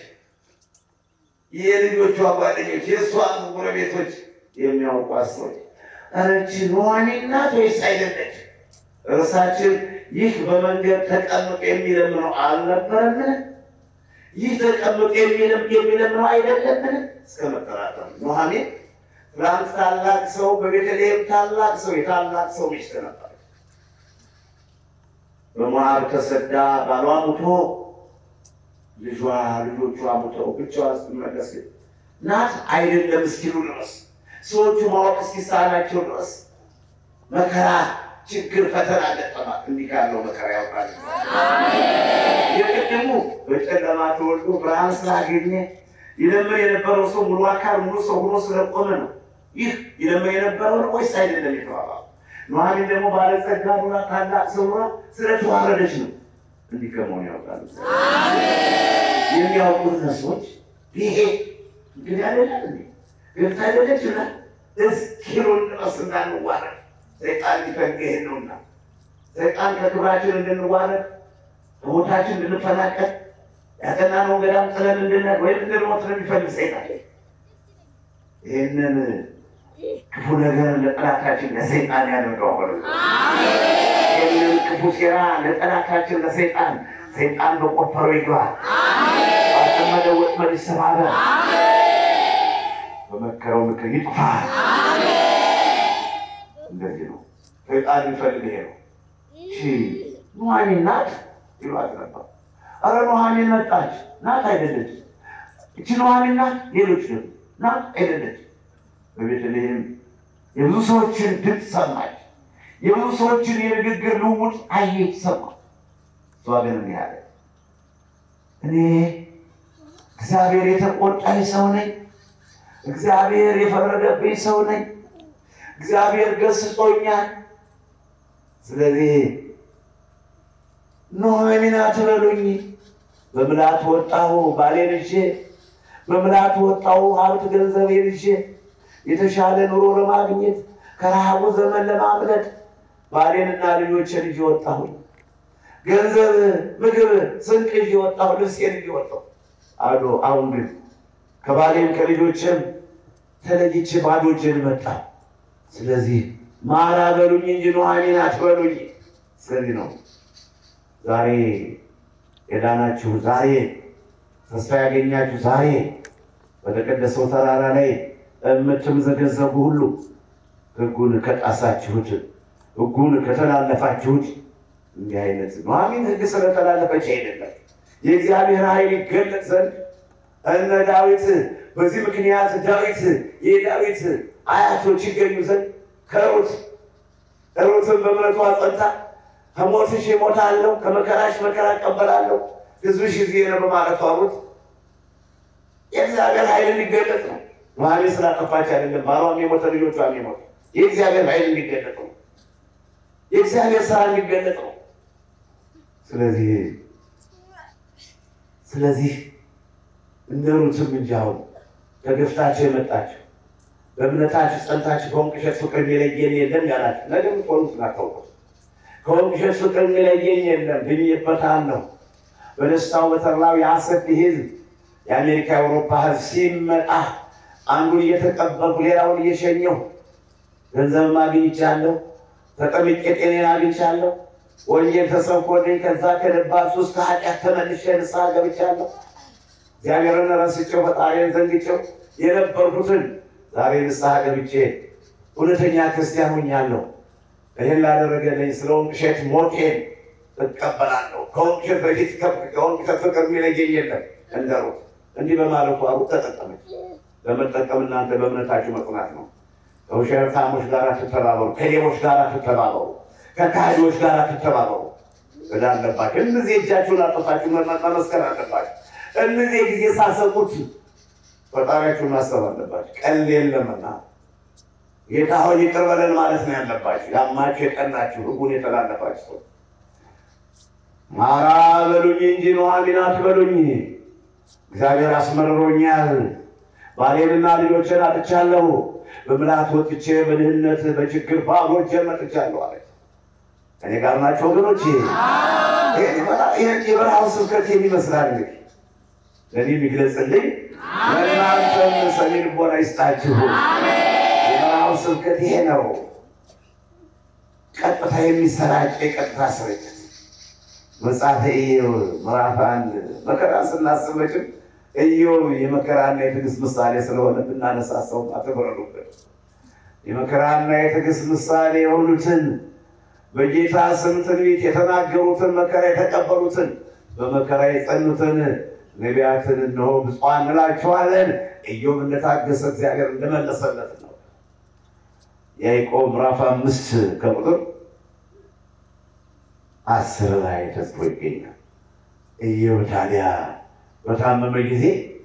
S2: የልጆቿ ጓደኞች፣ የእሷ ጎረቤቶች የሚያውቋት ሰዎች እረች ኑኃሚን ናት ወይስ አይደለች? እርሳችን ይህ በመንገድ ተቀምጦ የሚለምነው አልነበረምን? ይህ ተቀምጦ የሚለምነው አይደለምን? እስከ መጠራጠር ኑኃሚን ትናንት ታላቅ ሰው በቤተልሔም ታላቅ ሰው የታላቅ ሰው ሚስት ነበር። በሞዓብ ተሰዳ ባሏ ሙቶ ልጇ ልጆቿ ሙተው ብቻዋ ስትመለስ ናት አይደለም እስኪሉ ድረስ ሰዎቹ ማወቅ እስኪሳናቸው ድረስ መከራ ችግር ፈተና ገጠማት። እንዲህ ካለው መከራ ያውቃል። የቅድሙ በጨለማ ተወልዶ ብርሃን ስላገኘ ይለምን የነበረው ሰው ሙሉ አካል ሙሉ ሰው ሆኖ ስለቆመ ነው። ይህ ይለምን የነበረው ነው ወይስ አይደለም የተባባሉ። ኑኃሚን ደግሞ ባለጸጋ ኑራ ታላቅ ሰው ኑራ ስለተዋረደች ነው። እንዲህ ከመሆኑ ያውቃሉ። የሚያውቁት ሰዎች ይሄ እንግዲህ አይደለም እንዴ ገብታ አይደለች ይላል እስኪሉን ድረስ እንዳንዋረድ ሰይጣን ሊፈልግ ይሄን ነውና ሰይጣን ከክብራችን እንድንዋረድ ከቦታችን እንድንፈናቀል ያጠናነውን ገዳም ጥለን እንድንሄድ ወይም እንድንሞት ነው የሚፈልግ ሰይጣን። ይህንን ክፉ ነገር ለጠላታችን ለሰይጣን ያደርገው ሆነ። ይህንን ክፉ ሴራ ለጠላታችን ለሰይጣን ሰይጣን በቆፈረው ይግባል፣ ባጠመደው ወጥመድ ይሰባበር፣ በመከረው ምክር ይጥፋ። እንደዚህ ነው ሰይጣን የሚፈልግ ይሄ ነው። እሺ ኑኃሚን ናት ይሏት ነበር። አረ ኑኃሚን መጣች ናት አይደለች? እቺ ኑኃሚን ናት ሌሎች ደግሞ ናት አይደለች? በቤተልሔም የብዙ ሰዎችን ድምፅ ሰማች። የብዙ ሰዎችን የንግግር ልውውጥ አየች፣ ሰማች። እሷ ግን እንዲህ አለች፣ እኔ እግዚአብሔር የተቆጣኝ ሰው ነኝ። እግዚአብሔር የፈረደብኝ ሰው ነኝ። እግዚአብሔር ገስጾኛል። ስለዚህ ኑኃሚን አትበሉኝ። በምልአት ወጣሁ ባሌን ይዤ፣ በምልአት ወጣሁ ሀብት ገንዘቤን ይዤ፣ የተሻለ ኑሮ ለማግኘት ከረሃቡ ዘመን ለማምለጥ ባሌንና ልጆችን ይዤ ወጣሁኝ። ገንዘብ፣ ምግብ፣ ስንቅ ይዤ ወጣሁ። ልብሴን ይዤ ወጣሁ አዶ አሁን ግን ከባሌም ከልጆችም ተለይቼ ባዶ እጄን መጣሁ። ስለዚህ ማራ በሉኝ እንጂ ኑኃሚን አትበሉኝ። ስለዚህ ነው ዛሬ የዳናችሁ፣ ዛሬ ተስፋ ያገኛችሁ፣ ዛሬ በተቀደሰው ተራራ ላይ የምትምዘገዘጉ ሁሉ ሕጉን ከጣሳችሁት፣ ሕጉን ከተላለፋችሁት እንዲህ አይነት ኑኃሚን ሕግ ስለተላለፈች አይደለም የእግዚአብሔር ኃይል ይገለጥ ዘንድ እነ ዳዊት በዚህ ምክንያት ዳዊት የዳዊት አያቶች ይገኙ ዘንድ ከሩት ሩትን በእምነቷ ጸንታ ከሞትሽ እሞታለሁ ከመከራሽ መከራ እቀበላለሁ ሕዝብሽ ሕዝቤ ነው በማለቷ ሩት የእግዚአብሔር ኃይል እንዲገለጥ ነው። ኑኃሚን ስላጠፋች አይደለም፣ ባሏም የሞተ ልጆቿም የሞተ የእግዚአብሔር ኃይል እንዲገለጥ ነው። የእግዚአብሔር ስራ እንዲገለጥ ነው። ስለዚህ ስለዚህ እንደ ሩትም እንጂ አሁን ተገፍታችሁ የመጣችሁ በእምነታችሁ ጸንታችሁ ከወንቅ እሸት ፍቅር የሚለየን የለም ያላችሁ ነገ የምትሆኑት እናታውቁ ከወንቅ እሸት ፍቅር የሚለየኝ የለም ብዬበታለሁ። በደስታው በተድላው የሐሰት ህዝብ የአሜሪካ የአውሮፓ ህዝብ ሲመጣ አንዱን እየተቀበልኩ ሌላውን እየሸኘሁ ገንዘብም አግኝቻለሁ፣ ተጠምቄ ጤኔን አግኝቻለሁ። ወንጌል ተሰብኮልኝ ከዛ ከደባሱ ውስጥ ከኃጢአት ተመልሼ ንስሐ ገብቻለሁ። እግዚአብሔርን ረስቼው ፈጣሪን ዘንግቼው የነበርኩትን ዛሬ ንስሐ ገብቼ እውነተኛ ክርስቲያን ሆኛለሁ። ይህን ላደረገልኝ ስለ ወንቅ እሸት ሞቴን እቀበላለሁ። ከወንቅ እሸት በፊት ከወንቅ እሸት ፍቅር የሚለየኝ የለም እንደሩት እንዲህ በማለቱ ሩት ተጠቀመች። በመጠቀም እናንተ በእምነታችሁ መጽናት ነው። ከውሸታሞች ጋር ትተባበሩ፣ ከሌቦች ጋር ትተባበሩ፣ ከካህዲዎች ጋር ትተባበሩ። እዳ አለባቸው። እነዚህ እጃችሁን አጠፋችሁ መመስከር አለባቸው። እነዚህ ጊዜ ሳሰቁት ፈጣሪያችሁን ማሰብ አለባቸው። ቀልድ የለምና ጌታ ሆይ ይቅር በለን ማለት ነው ያለባችሁ። ያማችሁ የቀናችሁ ሕጉን የተላለፋችሁ ሰው ማራ በሉኝ እንጂ ኑኃሚን አትበሉኝ። እግዚአብሔር አስመርሮኛል። ባሌንና ልጆችን አጥቻለሁ። በምልአት ወጥቼ በድህነት በችግር ባሮቼ መጥቻለሁ አለች። እኔ ጋር ናቸው ወገኖች። የበረሃው ስብከት የሚመስላል እንግዲህ ለእኔ የሚግለጽልኝ ለእናንተም ሰሚ ልቦና ይስጣችሁ። የበረሃው ስብከት ይሄ ነው። ቀጥታ የሚሰራጭ የቀጥታ ስርጭት መጽሐፈ ኢዮብ ምዕራፍ አንድ መከራ ስናስብ መቼም ኢዮብ የመከራና የትዕግስት ምሳሌ ስለሆነ ብናነሳሳው አትበረዱበት። የመከራና የትዕግስት ምሳሌ የሆኑትን በጌታ ስም ትንቢት የተናገሩትን መከራ የተቀበሉትን በመከራ የጸኑትን ነቢያትን እነሆ ብፁዓን እንላቸዋለን። ኢዮብ እንደታገሰ እግዚአብሔር እንደመለሰለት ነው። ያዕቆብ ምዕራፍ አምስት ከቁጥር አስር ላይ ተጽፎ ይገኛል። ኢዮብ ታዲያ በታመመ ጊዜ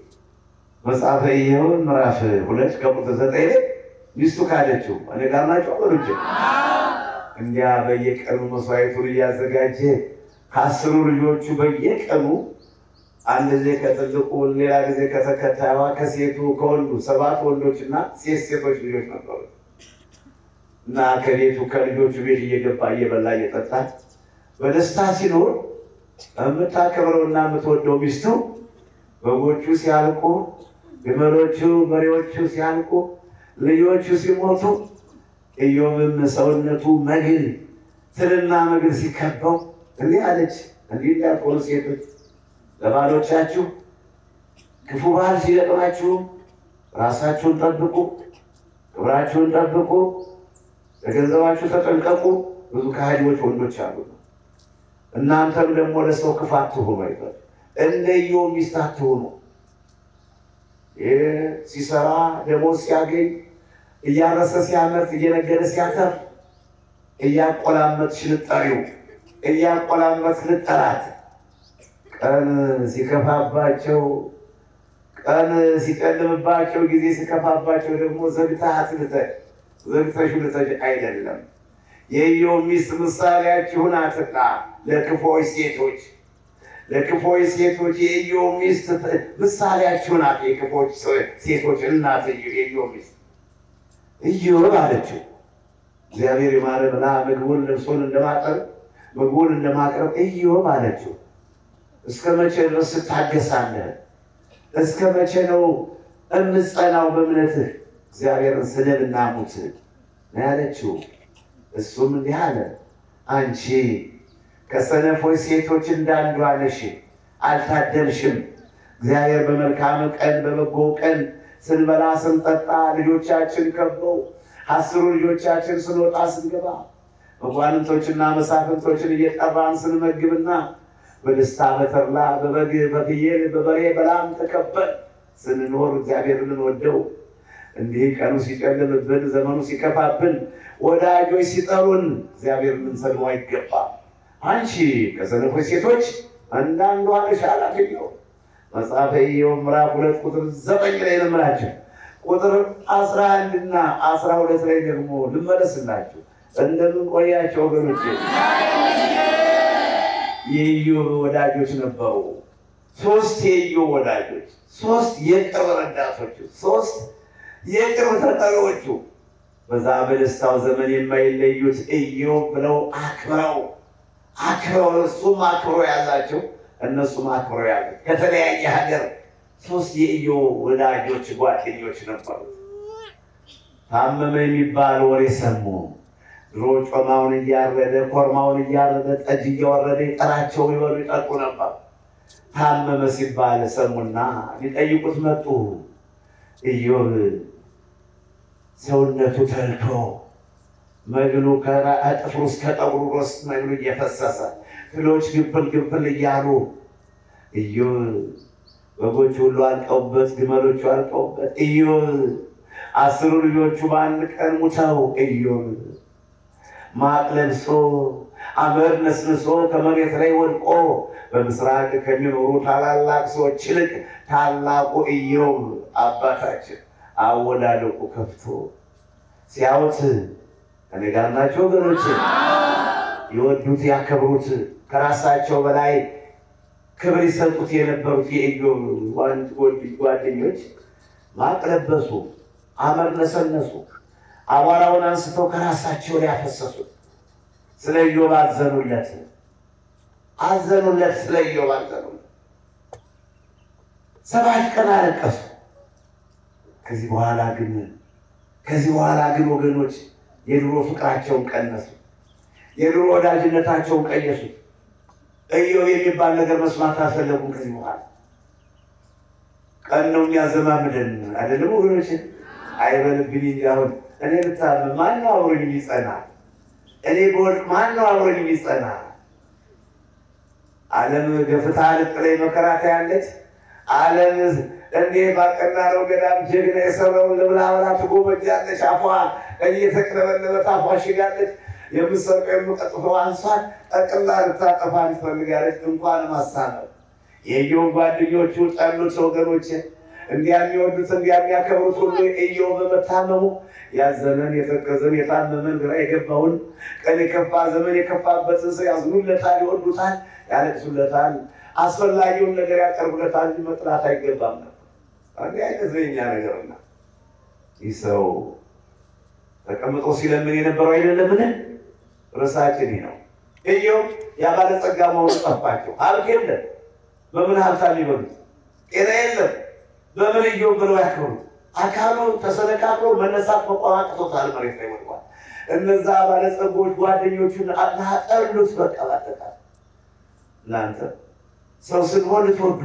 S2: መጽሐፈ ኢዮብ ምዕራፍ ሁለት ከቁጥር ዘጠኝ ላይ ሚስቱ ካደችው እኔ ጋር ናቸው ወገኖቼ እንዲያ በየቀኑ መስዋዕቱን እያዘጋጀ ከአስሩ ልጆቹ በየቀኑ አንድ ጊዜ ከትልቁ ሌላ ጊዜ ከተከታዩዋ ከሴቱ ከወንዱ ሰባት ወንዶች እና ሴት ሴቶች ልጆች ነበሩ እና ከቤቱ ከልጆቹ ቤት እየገባ እየበላ እየጠጣ በደስታ ሲኖር የምታከብረውና የምትወደው ሚስቱ በጎቹ ሲያልቁ፣ ግመሎቹ በሬዎቹ ሲያልቁ፣ ልጆቹ ሲሞቱ ኢዮብም ሰውነቱ መግል ትልና መግል ሲከበው እንዲህ አለች። እንዲህ እንዳትሆኑ ሴቶች ለባሎቻችሁ ክፉ ባህል ሲገጥማችሁም ራሳችሁን ጠብቁ፣ ክብራችሁን ጠብቁ፣ ለገንዘባችሁ ተጠንቀቁ። ብዙ ከሃዲዎች ወንዶች አሉ። እናንተም ደግሞ ለሰው ክፉ አትሁኑ አይበል። እንደ ኢዮብ ሚስት አትሁኑ። ይህ ሲሰራ ደሞዝ ሲያገኝ እያረሰ ሲያመርት እየነገደ ሲያተርፍ እያቆላመጥሽ ልጠሪው እያቆላመጥ ልጠራት ቀን ሲከፋባቸው ቀን ሲጨልምባቸው ጊዜ ሲከፋባቸው ደግሞ ዘግታት ልተሽ ዘግተሽ ልተሽ አይደለም። የኢዮብ ሚስት ምሳሌያችሁ ናትና ለክፎች ሴቶች ለክፎች ሴቶች የኢዮብ ሚስት ምሳሌያችሁ ናት። የክፎች ሴቶች እናት የኢዮብ ሚስት ኢዮብ አለችው እግዚአብሔር የማረ ብላ ምግቡን ልብሱን እንደማቅረብ ምግቡን እንደማቅረብ ኢዮብ አለችው እስከ መቼ ድረስ ትታገሳለህ? እስከ መቼ ነው እምጸናው በእምነትህ? እግዚአብሔርን ስደብና ሙት ነው ያለችው። እሱም እንዲህ አለ፣ አንቺ ከሰነፎች ሴቶች እንዳንዷ ነሽ፣ አልታደልሽም። እግዚአብሔር በመልካም ቀን በበጎ ቀን ስንበላ ስንጠጣ ልጆቻችን ከበው አስሩ ልጆቻችን ስንወጣ ስንገባ መኳንንቶችና መሳፍንቶችን እየጠራን ስንመግብና በደስታ በተድላ በበግ በፍየል በበሬ በላም ተከበን ስንኖር እግዚአብሔርን እንወደው። እንዲህ ቀኑ ሲጨልምብን ዘመኑ ሲከፋብን ወዳጆች ሲጠሩን እግዚአብሔርን ልንሰድበው አይገባም። አንቺ ከሰነፎች ሴቶች አንዳንዷ ነሽ አላት ኢዮብ። መጽሐፈ ኢዮብ ምዕራፍ ሁለት ቁጥር ዘጠኝ ላይ ልምላችሁ ቁጥር አስራ አንድ እና አስራ ሁለት ላይ ደግሞ ልመለስላችሁ። እንደምን ቆያቸው ወገኖች? የኢዮብ ወዳጆች ነበሩ። ሶስት የኢዮብ ወዳጆች፣ ሶስት የቅርብ ረዳቶቹ፣ ሶስት የቅርብ ተጠሪዎቹ በዛ በደስታው ዘመን የማይለዩት ኢዮብ ብለው አክብረው አክብረው እሱም አክብሮ ያዛቸው እነሱም አክብሮ ያዙት። ከተለያየ ሀገር ሶስት የኢዮብ ወዳጆች ጓደኞች ነበሩ። ታመመ የሚባል ወሬ ሰሙ። ድሮ ጮማውን እያረደ ኮርማውን እያረደ ጠጅ እያወረደ ይጠራቸው ይበሉ ይጠጡ ነበር። ታመመ ሲባል ሰሙና ሊጠይቁት መጡ። ኢዮብ ሰውነቱ ተልቶ መግሉ ከጥፍሩ እስከ ጠጉሩ ድረስ መግሉ እየፈሰሰ ፍሎች ግብል ግብል እያሉ ኢዮብ በጎቹ ሁሉ አልቀውበት፣ ግመሎቹ አልቀውበት፣ ኢዮብ አስሩ ልጆቹ በአንድ ቀን ሙተው ኢዮብ ማቅ ለብሶ አመድ ነስንሶ ከመሬት ላይ ወድቆ በምስራቅ ከሚኖሩ ታላላቅ ሰዎች ይልቅ ታላቁ ኢዮብ አባታችን አወዳደቁ ከፍቶ ሲያዩት ከኔ ጋር ናቸው ወገኖች። የወዱት ያከብሩት ከራሳቸው በላይ ክብር ይሰጡት የነበሩት የኢዮብ ጓደኞች ማቅ ለበሱ፣ አመድ ነሰነሱ፣ አቧራውን አንስተው ከራሳቸው ላይ ያፈሰሱት። ስለ ኢዮብ አዘኑለት፣ አዘኑለት፣ ስለ ኢዮብ አዘኑለት። ሰባት ቀን አለቀሱ። ከዚህ በኋላ ግን ከዚህ በኋላ ግን ወገኖች የድሮ ፍቅራቸውን ቀነሱ፣ የድሮ ወዳጅነታቸውን ቀየሱት። ኢዮብ የሚባል ነገር መስማት አልፈለጉም። ከዚህ በኋላ ቀን ነው የሚያዘማምደን አይደለም ወገኖች? አይበልብኝ እንጂ አሁን እኔ ብታመም ማነው አብሮኝ የሚጸና? እኔ በወድቅ ማነው አብሮኝ የሚጸና? ዓለም ገፍታ ልጥለኝ መከራ ታያለች። ዓለም እንዴ ባቀና ነው ገዳም ጀግና የሰራውን ልብላበላ ትጎመጃለች። አፏ እየተቅለበለበ ታፏ ሽጋለች። የምትሰርቀው የምቀጥፈው አንሷን ጠቅላ ልታጠፋ ትፈልጋለች። እንኳን ማሳመር የኢዮብ ጓደኞቹ ጠሉት። ወገኖች እንዲያ የሚወዱት እንዲያ የሚያከብሩት ሁሉ ኢዮብ በመታመሙ ያዘነን የተከዘን የታመመን ግራ የገባውን ቀን የከፋ ዘመን የከፋበትን ሰው ያዝኑለታል፣ ይወዱታል፣ ያለቅሱለታል፣ አስፈላጊውን ነገር ያቀርቡለታል እንጂ መጥላት አይገባም ነበር። አንድ አይነት የኛ ነገርና ይህ ሰው ተቀምጦ ሲለምን የነበረው አይደለምን? ርዕሳችን ይህ ነው። ኢዮብ ያባለጸጋ መሆኑ ጠፋቸው። ሀብት የለም። በምን ሀብታም ይበሉት? ጤና የለም። በምን ኢዮብ ብለው ያክብሩት? አካሉ ተሰነቃቅሎ መነሳት መቆም አቅቶታል። መሬት ላይ ወድቋል። እነዛ ባለጸጎች ጓደኞቹን ጠሉት። በቃ ባጠቃላይ እናንተ ሰው ስንሆን ልትወዱ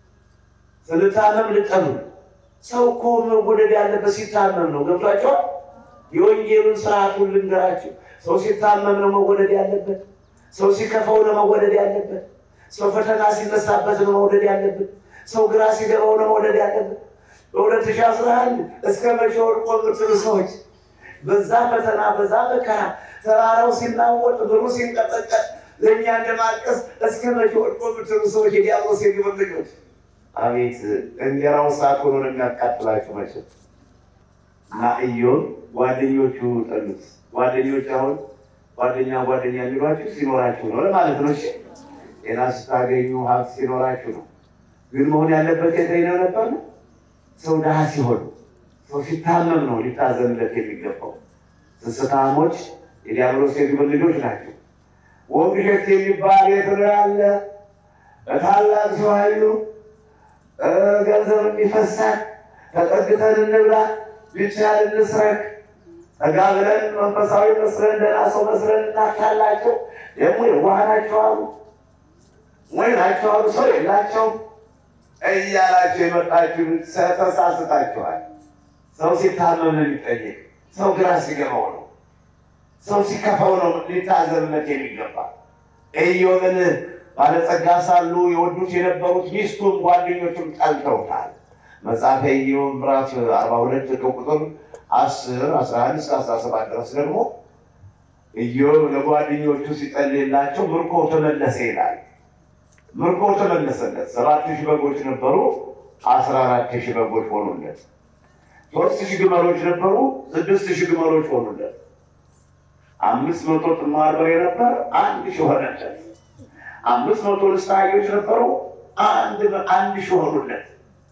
S2: ስንታመም ልጠሉ። ሰው እኮ መወደድ ያለበት ሲታመም ነው። ገብቷቸዋል። የወንጌሉን ስርዓቱን ልንገራቸው። ሰው ሲታመም ነው መወደድ ያለበት። ሰው ሲከፋው ነው መወደድ ያለበት። ሰው ፈተና ሲነሳበት ነው መውደድ ያለበት። ሰው ግራ ሲገባው ነው መውደድ ያለበት። በሁለት ሺህ አስራ አንድ እስከ መቼ ወድቆ የምትሉ ሰዎች በዛ ፈተና በዛ መከራ ተራራው ሲናወጥ ብሩ ሲንቀጠቀጥ ለእኛ እንደማልቀስ እስከ መቼ ወድቆ የምትሉ ሰዎች የዲያብሎስ የግብር ልጆች አቤት እንጀራው እሳት ሆኖ ነው የሚያቃጥላችሁ መቼም። እና ኢዮብ ጓደኞቹ ጠሉት። ጓደኞች አሁን ጓደኛ ጓደኛ የሚሏችሁ ሲኖራችሁ ነው ለማለት ነው። እሺ ጤና ስታገኙ ሀብት ሲኖራችሁ ነው። ግን መሆን ያለበት የተይነው ነበር ነው። ሰው ድሃ ሲሆን ሰው ሲታመም ነው ሊታዘንለት የሚገባው። ስስታሞች የዲያብሎስ የግብር ልጆች ናቸው። ወንግሸት የሚባል የት ነው ያለ በታላቅ ሰው ኃይሉ ገንዘብ የሚፈሳል ተጠግተን እንብላ ቢቻል እንስረክ ጠጋ ብለን መንፈሳዊ መስለን ደህና ሰው መስለን እናካላቸው። ደግሞ የዋህ ናቸው አሉ ወይ ናቸው አሉ ሰው የላቸውም እያላቸው የመጣችሁ ተሳስታችኋል። ሰው ሲታመም ነው የሚጠየቅ። ሰው ግራ ሲገባው ነው። ሰው ሲከፋው ነው ሊታዘብለት የሚገባ። ኢዮብን ባለጸጋ ሳሉ የወዱት የነበሩት ሚስቱም ጓደኞቹም ጠልተውታል። መጽሐፈ ኢዮብ ምዕራፍ አርባ ሁለት ከቁጥር አስር አስራ አንድ እስከ አስራ ሰባት ድረስ ደግሞ ኢዮብ ለጓደኞቹ ሲጸልይላቸው ምርኮ ተመለሰ ይላል። ምርኮ ተመለሰለት። ሰባት ሺህ በጎች ነበሩ፣ አስራ አራት ሺህ በጎች ሆኑለት። ሶስት ሺህ ግመሎች ነበሩ፣ ስድስት ሺህ ግመሎች ሆኑለት። አምስት መቶ ጥማር በሬ ነበር፣ አንድ ሺህ ሆነለት። አምስት መቶ ልስት አህዮች ነበሩ፣ አንድ አንድ ሺህ ሆኑለት።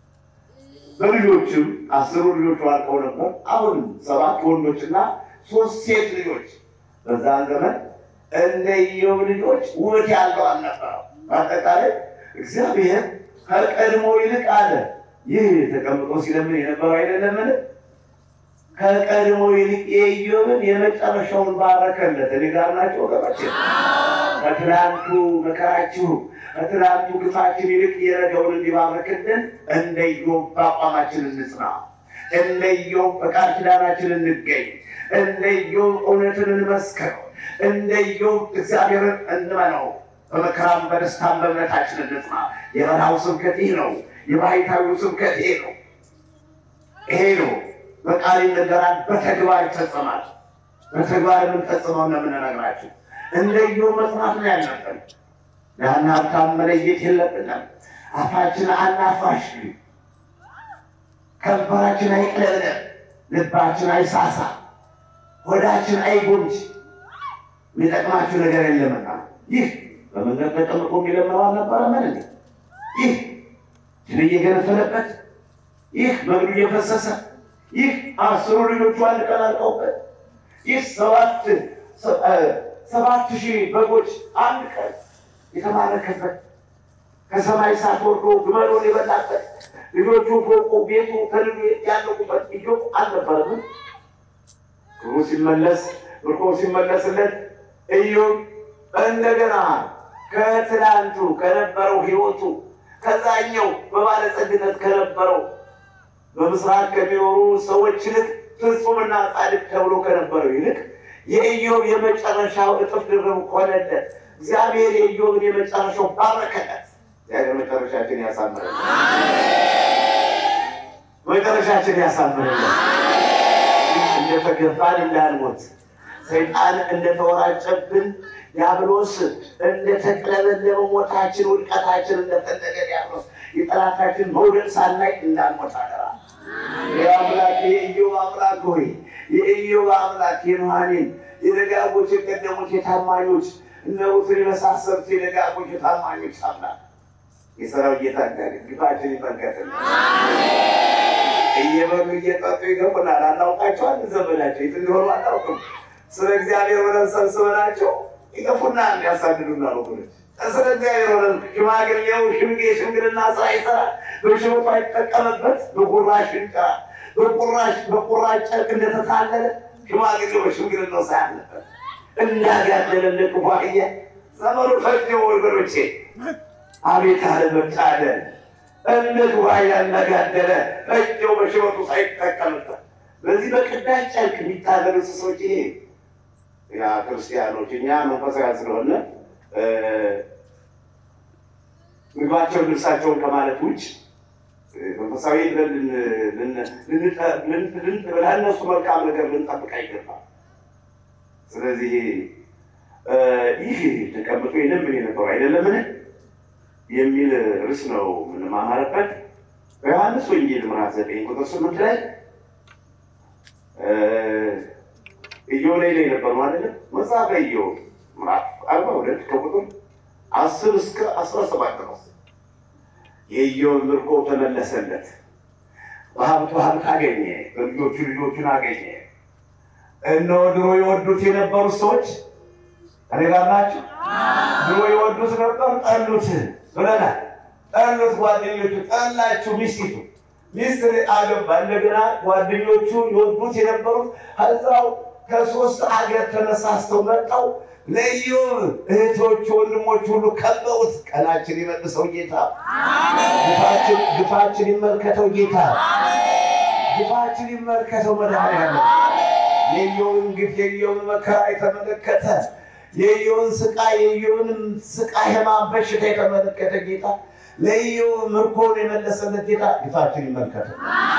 S2: በልጆችም አስሩ ልጆቹ አልቀው ነበር። አሁን ሰባት ወንዶችና ሶስት ሴት ልጆች በዛን ዘመን እንደ ኢዮብ ልጆች ውበት ያለው አልነበረው። በአጠቃላይ እግዚአብሔር ከቀድሞ ይልቅ አለ። ይህ ተቀምጦ ሲለምን የነበረው አይደለምን? ከቀድሞ ይልቅ የኢዮብን የመጨረሻውን ባረከለት። እኔ ጋር ናቸው ወገኖቼ። ከትናንቱ መከራችሁ ከትናንቱ ግፋችን ይልቅ የነገውን እንዲባረክልን እንደ ኢዮብ በአቋማችን እንጽና። እንደ ኢዮብ በቃል ኪዳናችን እንገኝ። እንደ ኢዮብ እውነትን እንመስከር። እንደ ኢዮብ እግዚአብሔርን እንመነው። በመከራም በደስታም በእምነታችን እንጽና። የበረሃው ስብከት ይህ ነው። የባሕታዊው ስብከት ይሄ ነው። ይሄ ነው። በቃል ይነገራል፣ በተግባር ይፈጸማል። በተግባር የምንፈጽመው ነው የምንነግራችሁ። እንደ ኢዮብ መጽናት ነው ያለብን። ያን ሀብታም መለየት የለብንም። አፋችን አናፋሽ፣ ከንፈራችን አይቅለብለብ፣ ልባችን አይሳሳ፣ ሆዳችን አይጎንጅ። የሚጠቅማችሁ ነገር የለምና ይህ በመንገድ ተቀምጦ የሚለምነው አልነበረ ምን እንዴ? ይህ ሽን እየገነፈለበት ይህ መግዱ እየፈሰሰ ይህ አስሩ ልጆቹ አንድ ቀን አልቀውበት ይህ ሰባት ሰባት ሺህ በጎች አንድ ቀን የተማረከበት ከሰማይ እሳት ወርዶ ግመሎን የበላበት ልጆቹ ፎቁ ቤቱ ተልሉ ያለቁበት ኢዮብ አልነበረም። ክብሩ ሲመለስ ምርኮ ሲመለስለት ኢዮብ እንደገና ከትላንቱ ከነበረው ሕይወቱ ከዛኛው በባለጸግነት ከነበረው በምስራቅ ከሚኖሩ ሰዎች ይልቅ ፍጹምና ጻድቅ ተብሎ ከነበረው ይልቅ የኢዮብ የመጨረሻው እጥፍ ድርብ ሆነለት። እግዚአብሔር የኢዮብን የመጨረሻው ባረከለት። እግዚአብሔር መጨረሻችን ያሳምርልን፣ መጨረሻችን ያሳምርልን። እንደተገባን እንዳንሞት ሰይጣን እንደተወራጨብን ዲያብሎስ እንደተቅለበለበ ሞታችን ውድቀታችን እንደፈለገ ዲያብሎስ የጠላታችን መውደቅ ሳናይ እንዳንሞት አደራ። የአምላክ የኢዮብ አምላክ ሆይ የኢዮብ አምላክ የኑኃሚን የደጋጎች የቀደሙት የታማኞች እነ ሩትን የመሳሰሉት የደጋጎች የታማኞች አምላክ የሰራዊት ጌታ እግዚአብሔር ግፋችን ይመልከትልን። እየበሉ እየጠጡ ይገቡናል። አናውቃቸዋል። ዘመናቸው የት እንደሆኑ አናውቅም። ስለ እግዚአብሔር ሆነን ሰብስበናቸው ይገፉናል፣ ያሳድዱናል። ወገኖች ስለ እግዚአብሔር ሆነን ሽማግሌው ሽምጌ ሽምግልና ስራ ይሰራል። በሽበቱ አይጠቀምበት በቁራሽ እንጨራ በቁራሽ በቁራሽ ጨርቅ እንደተታለለ ሽማግሌው በሽምግልናው ሳያለበት እንዳጋደለ እንደ ክፉ አህያ ዘመኑ ፈጅ ወገኖቼ፣ አቤት አለመታደል እንደ ክፉ አህያ እንዳጋደለ እጀው በሽበቱ ሳይጠቀምበት በዚህ በቅዳጅ ጨርቅ የሚታለሉ እንስሶች ይሄ ያ ክርስቲያኖች እኛ መንፈሳውያን ስለሆነ ምግባቸውን ልብሳቸውን ከማለት ውጭ መንፈሳዊ ለእነሱ መልካም ነገር ልንጠብቅ አይገባም። ስለዚህ ይህ ተቀምጦ የለምን የነበሩ አይደለምን የሚል ርዕስ ነው የምንማማርበት በዮሐንስ ወንጌል ምዕራፍ ዘጠኝ ቁጥር ስምንት ላይ ኢዮብ ላይ ላይ ነበሩ አይደለም። መጽሐፈ ኢዮብ ምዕራፍ አርባ ሁለት ከቁጥር አስር እስከ አስራ ሰባት ድረስ የኢዮብ ምርኮ ተመለሰለት። በሀብቱ ሀብት አገኘ፣ በልጆቹ ልጆቹን አገኘ። እነሆ ድሮ የወዱት የነበሩት ሰዎች እኔ ጋር ናቸው። ድሮ የወዱት ነበር፣ ጠሉት ብለናል። ጠሉት፣ ጓደኞቹ ጠላችሁ፣ ሚስቲቱ ሚስት አገባ። እንደገና ጓደኞቹ የወዱት የነበሩት እዛው ከሶስት አገር ተነሳስተው መጣው ለኢዮብ እህቶቹ ወንድሞች ሁሉ ከበውት። ቀናችን ይመልሰው ጌታ፣ ግፋችን ይመልከተው ጌታ፣ ግፋችን ይመልከተው መድኃኒዓለም። የኢዮብን ግፍ የኢዮብን መከራ የተመለከተ የኢዮብን ስቃይ የኢዮብን ስቃይ ሕማም በሽታ የተመለከተ ጌታ ለኢዮብ ምርኮን የመለሰለት ጌታ ግፋችን ይመልከተው።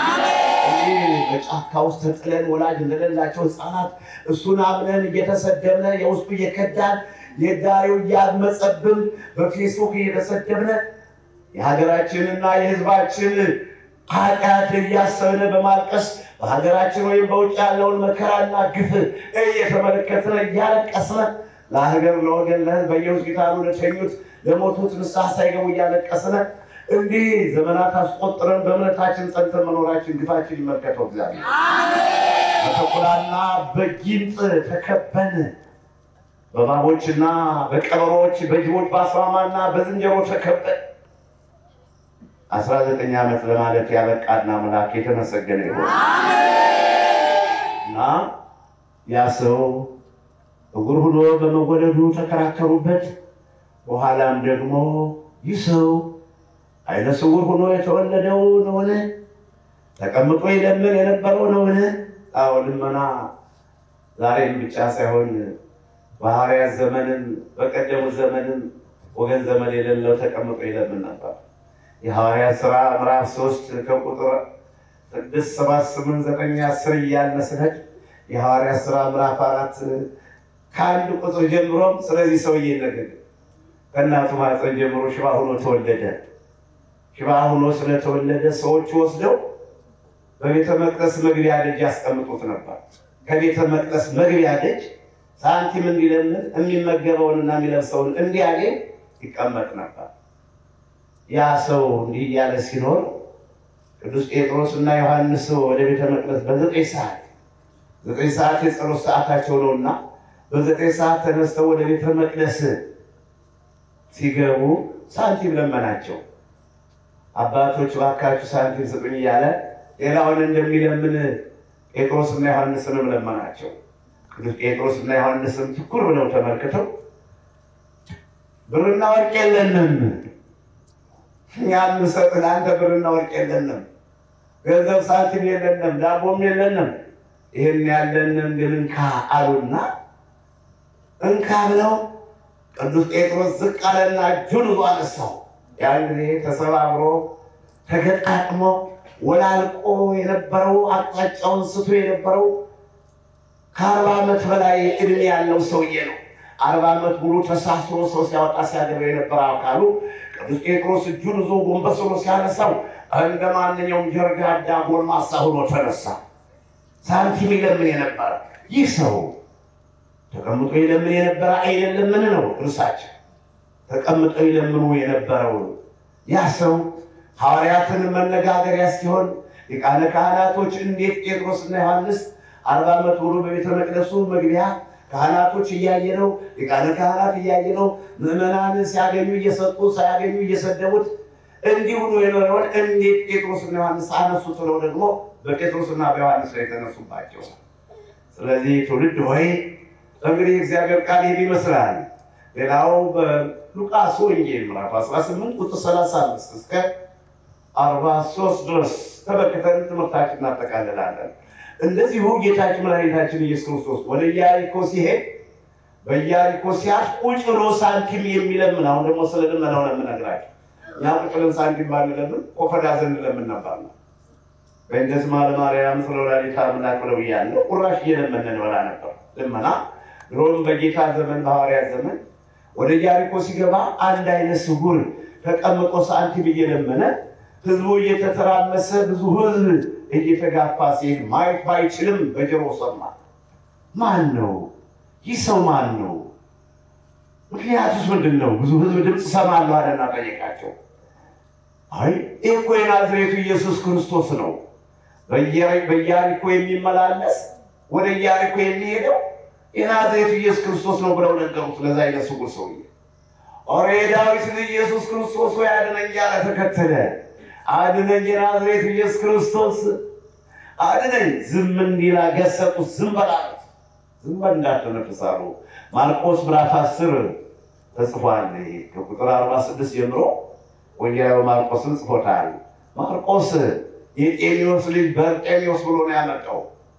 S2: በጫካ ውስጥ ተጥለን ወላጅ እንደሌላቸው ሕፃናት እሱን አምነን እየተሰደብን የውስጡ እየከዳን የዳሪው እያመፀብን በፌስቡክ እየተሰደብነ የሀገራችንና የሕዝባችን ኃጢአት እያሰብን በማልቀስ በሀገራችን ወይም በውጭ ያለውን መከራና ግፍ እየተመለከትነ እያለቀስነ ለሀገር ለወገን ለሕዝብ በየሆስፒታሉ ለተኙት ለሞቱት ንስሐ ሳይገቡ እያለቀስነ እንዲህ ዘመናት አስቆጥረን በእምነታችን ጸንተን መኖራችን ግፋችን ይመልከተው እግዚአብሔር። በተኩላና በጊንጥ ተከበን በእባቦችና በቀበሮች በጅቦች በአስማማና በዝንጀሮ ተከበን አስራ ዘጠኝ ዓመት ለማለት ያበቃና አምላክ የተመሰገነ ይሆን እና ያ ሰው እጉር ሆኖ በመወለዱ ተከራከሩበት። በኋላም ደግሞ ይህ ሰው ዓይነ ስውር ሆኖ የተወለደው ነውን? ተቀምጦ ይለምን የነበረው ነውን? አዎ ልመና ዛሬም ብቻ ሳይሆን በሐዋርያት ዘመንም በቀደሙት ዘመንም ወገን ዘመን የሌለው ተቀምጦ ይለምን ነበር። የሐዋርያት ሥራ ምዕራፍ ሶስት ከቁጥር ስድስት ሰባት ስምንት ዘጠኝ አስር እያልን ስንሄድ የሐዋርያት ሥራ ምዕራፍ አራት ከአንድ ቁጥር ጀምሮም ስለዚህ ሰውዬ ነገር ከእናቱ ማኅፀን ጀምሮ ሽባ ሆኖ ተወለደ። ሽባ ሆኖ ስለተወለደ ሰዎቹ ወስደው በቤተ መቅደስ መግቢያ ደጅ ያስቀምጡት ነበር። ከቤተ መቅደስ መግቢያ ደጅ ሳንቲም እንዲለምን የሚመገበውንና የሚለብሰውን እንዲያገኝ ይቀመጥ ነበር። ያ ሰው እንዲህ እያለ ሲኖር ቅዱስ ጴጥሮስ እና ዮሐንስ ወደ ቤተ መቅደስ በዘጠኝ ሰዓት ዘጠኝ ሰዓት የጸሎት ሰዓታቸው ነውና በዘጠኝ ሰዓት ተነስተው ወደ ቤተ መቅደስ ሲገቡ ሳንቲም ለመናቸው። አባቶች እባካችሁ ሳንቲም ስጡኝ እያለ ሌላውን እንደሚለምን ጴጥሮስና ዮሐንስንም ለመናቸው። ቅዱስ ጴጥሮስና ዮሐንስም ትኩር ብለው ተመልክተው ብርና ወርቅ የለንም፣ እኛ የምንሰጥህ ለአንተ ብርና ወርቅ የለንም፣ ገንዘብ ሳንቲም የለንም፣ ዳቦም የለንም፣ ይህን ያለንን ግን እንካ አሉና እንካ ብለው ቅዱስ ጴጥሮስ ዝቅ አለና እጁን ይዞ አነሳው። ያን ጊዜ ተሰባብሮ ተገጣጥሞ ወላልቆ የነበረው አቅጣጫውን ስቶ የነበረው ከአርባ ዓመት በላይ እድሜ ያለው ሰውዬ ነው። አርባ ዓመት ሙሉ ተሳስሮ ሰው ሲያወጣ ሲያገባ የነበረ አካሉ ቅዱስ ጴጥሮስ እጁን ይዞ ጎንበስ ብሎ ሲያነሳው እንደ ማንኛውም ጀርጋዳ ጎልማሳ ሆኖ ተነሳ። ሳንቲም ይለምን የነበረ ይህ ሰው ተቀምጦ ይለምን የነበረ አይደለምን ነው እርሳቸው። ተቀምጠው ይለምኑ የነበረው ያ ሰው ሐዋርያትን መነጋገሪያ ሲሆን ሊቃነ ካህናቶች እንዴት ጴጥሮስና ዮሐንስ አርባ ዓመት ሙሉ በቤተ መቅደሱ መግቢያ ካህናቶች እያየ ነው፣ ሊቃነ ካህናት እያየ ነው። ምዕመናን ሲያገኙ እየሰጡ ሳያገኙ እየሰደቡት እንዲሁ ነው የኖረውን እንዴት ጴጥሮስና ዮሐንስ አነሱት ብለው ደግሞ በጴጥሮስና በዮሐንስ ላይ የተነሱባቸው። ስለዚህ ትውልድ ሆይ እንግዲህ እግዚአብሔር ቃል ይህን ይመስላል። ሌላው በሉቃስ ወንጌል ምዕራፍ 18 ቁጥር 35 እስከ 43 ድረስ ተመልክተን ትምህርታችን እናጠቃልላለን። እንደዚሁ ጌታችን መድኃኒታችን ኢየሱስ ክርስቶስ ወደ ኢያሪኮ ሲሄድ በኢያሪኮ ሲያልፍ ቁጭ ብሎ ሳንቲም የሚለምን አሁን ደግሞ ስለ ልመናው ነው የምነግራቸው። እኛ ቁጭ ብለን ሳንቲም ባንለምን ቆፈዳ ዘንድ ለምን ነበር ነው በእንደዚህ ማለ ማርያም ስለ ወላዲተ አምላክ ብለው እያለ ቁራሽ እየለመነ እንበላ ነበር። ልመና ድሮም በጌታ ዘመን በሐዋርያት ዘመን ወደ ኢያሪኮ ሲገባ አንድ አይነ ስውር ተቀምጦ ሳንቲም እየለመነ ህዝቡ እየተተራመሰ ብዙ ህዝብ እየተጋፋ ሲሄድ ማየት ባይችልም በጆሮ ሰማ። ማን ነው ይህ ሰው ማን ነው? ምክንያቱስ ምንድን ነው? ብዙ ህዝብ ድምፅ ሰማለሁ አለና ጠየቃቸው። አይ ይህ እኮ የናዝሬቱ ኢየሱስ ክርስቶስ ነው፣ በኢያሪኮ የሚመላለስ ወደ ኢያሪኮ የሚሄደው የናዝሬቱ ኢየሱስ ክርስቶስ ነው ብለው ነገሩት። ለዛ አይነ ስውር ሰውዬ ኦሬ ዳዊት ልጅ ኢየሱስ ክርስቶስ ወይ አድነኝ እያለ ተከተለ። አድነኝ የናዝሬቱ ኢየሱስ ክርስቶስ አድነኝ። ዝም እንዲላ ገሰጡት። ዝም በላሉት። ዝም በል እንዳትነፍስ አሉ። ማርቆስ ምዕራፍ አስር ተጽፏል። ከቁጥር አርባ ስድስት ጀምሮ ወንጌላዊ ማርቆስን ጽፎታል። ማርቆስ የጤኒዎስ ልጅ በርጤኒዎስ ብሎ ነው ያመጣው።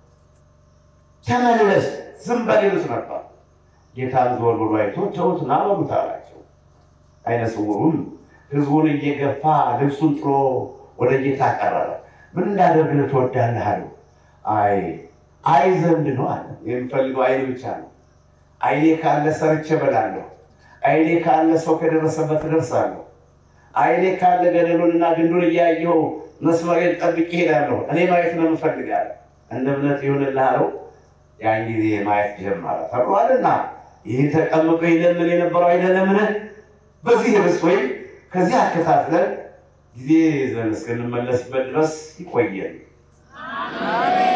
S2: ተመለስ ዝም በል ይሉት ነበር። ጌታን ዞር ብሎ አይቶ ተውት ና በሉት አላቸው። አይነ ስውሩም ህዝቡን እየገፋ ልብሱን ጥሎ ወደ ጌታ ቀረበ። ምን እንዳደርግልህ ትወዳለህ አለው። አይ አይ ዘንድ ነው አለ። የምፈልገው አይን ብቻ ነው። አይኔ ካለ ሰርቼ እበላለሁ። አይኔ ካለ ሰው ከደረሰበት እደርሳለሁ። አይኔ ካለ ገደሉንና ግንዱን እያየሁ መስመሬን ጠብቄ እሄዳለሁ። እኔ ማየት ነው የምፈልጋለሁ። እንደ እምነት ይሁንልህ አለው። ያን ጊዜ ማየት ጀመረ ተብሏልና ይህ ተቀምጦ ይለምን የነበረው አይደለምን? በዚህ ርዕስ ወይም ከዚህ አከታትለን ጊዜ ዘን እስክንመለስበት ድረስ ይቆየን።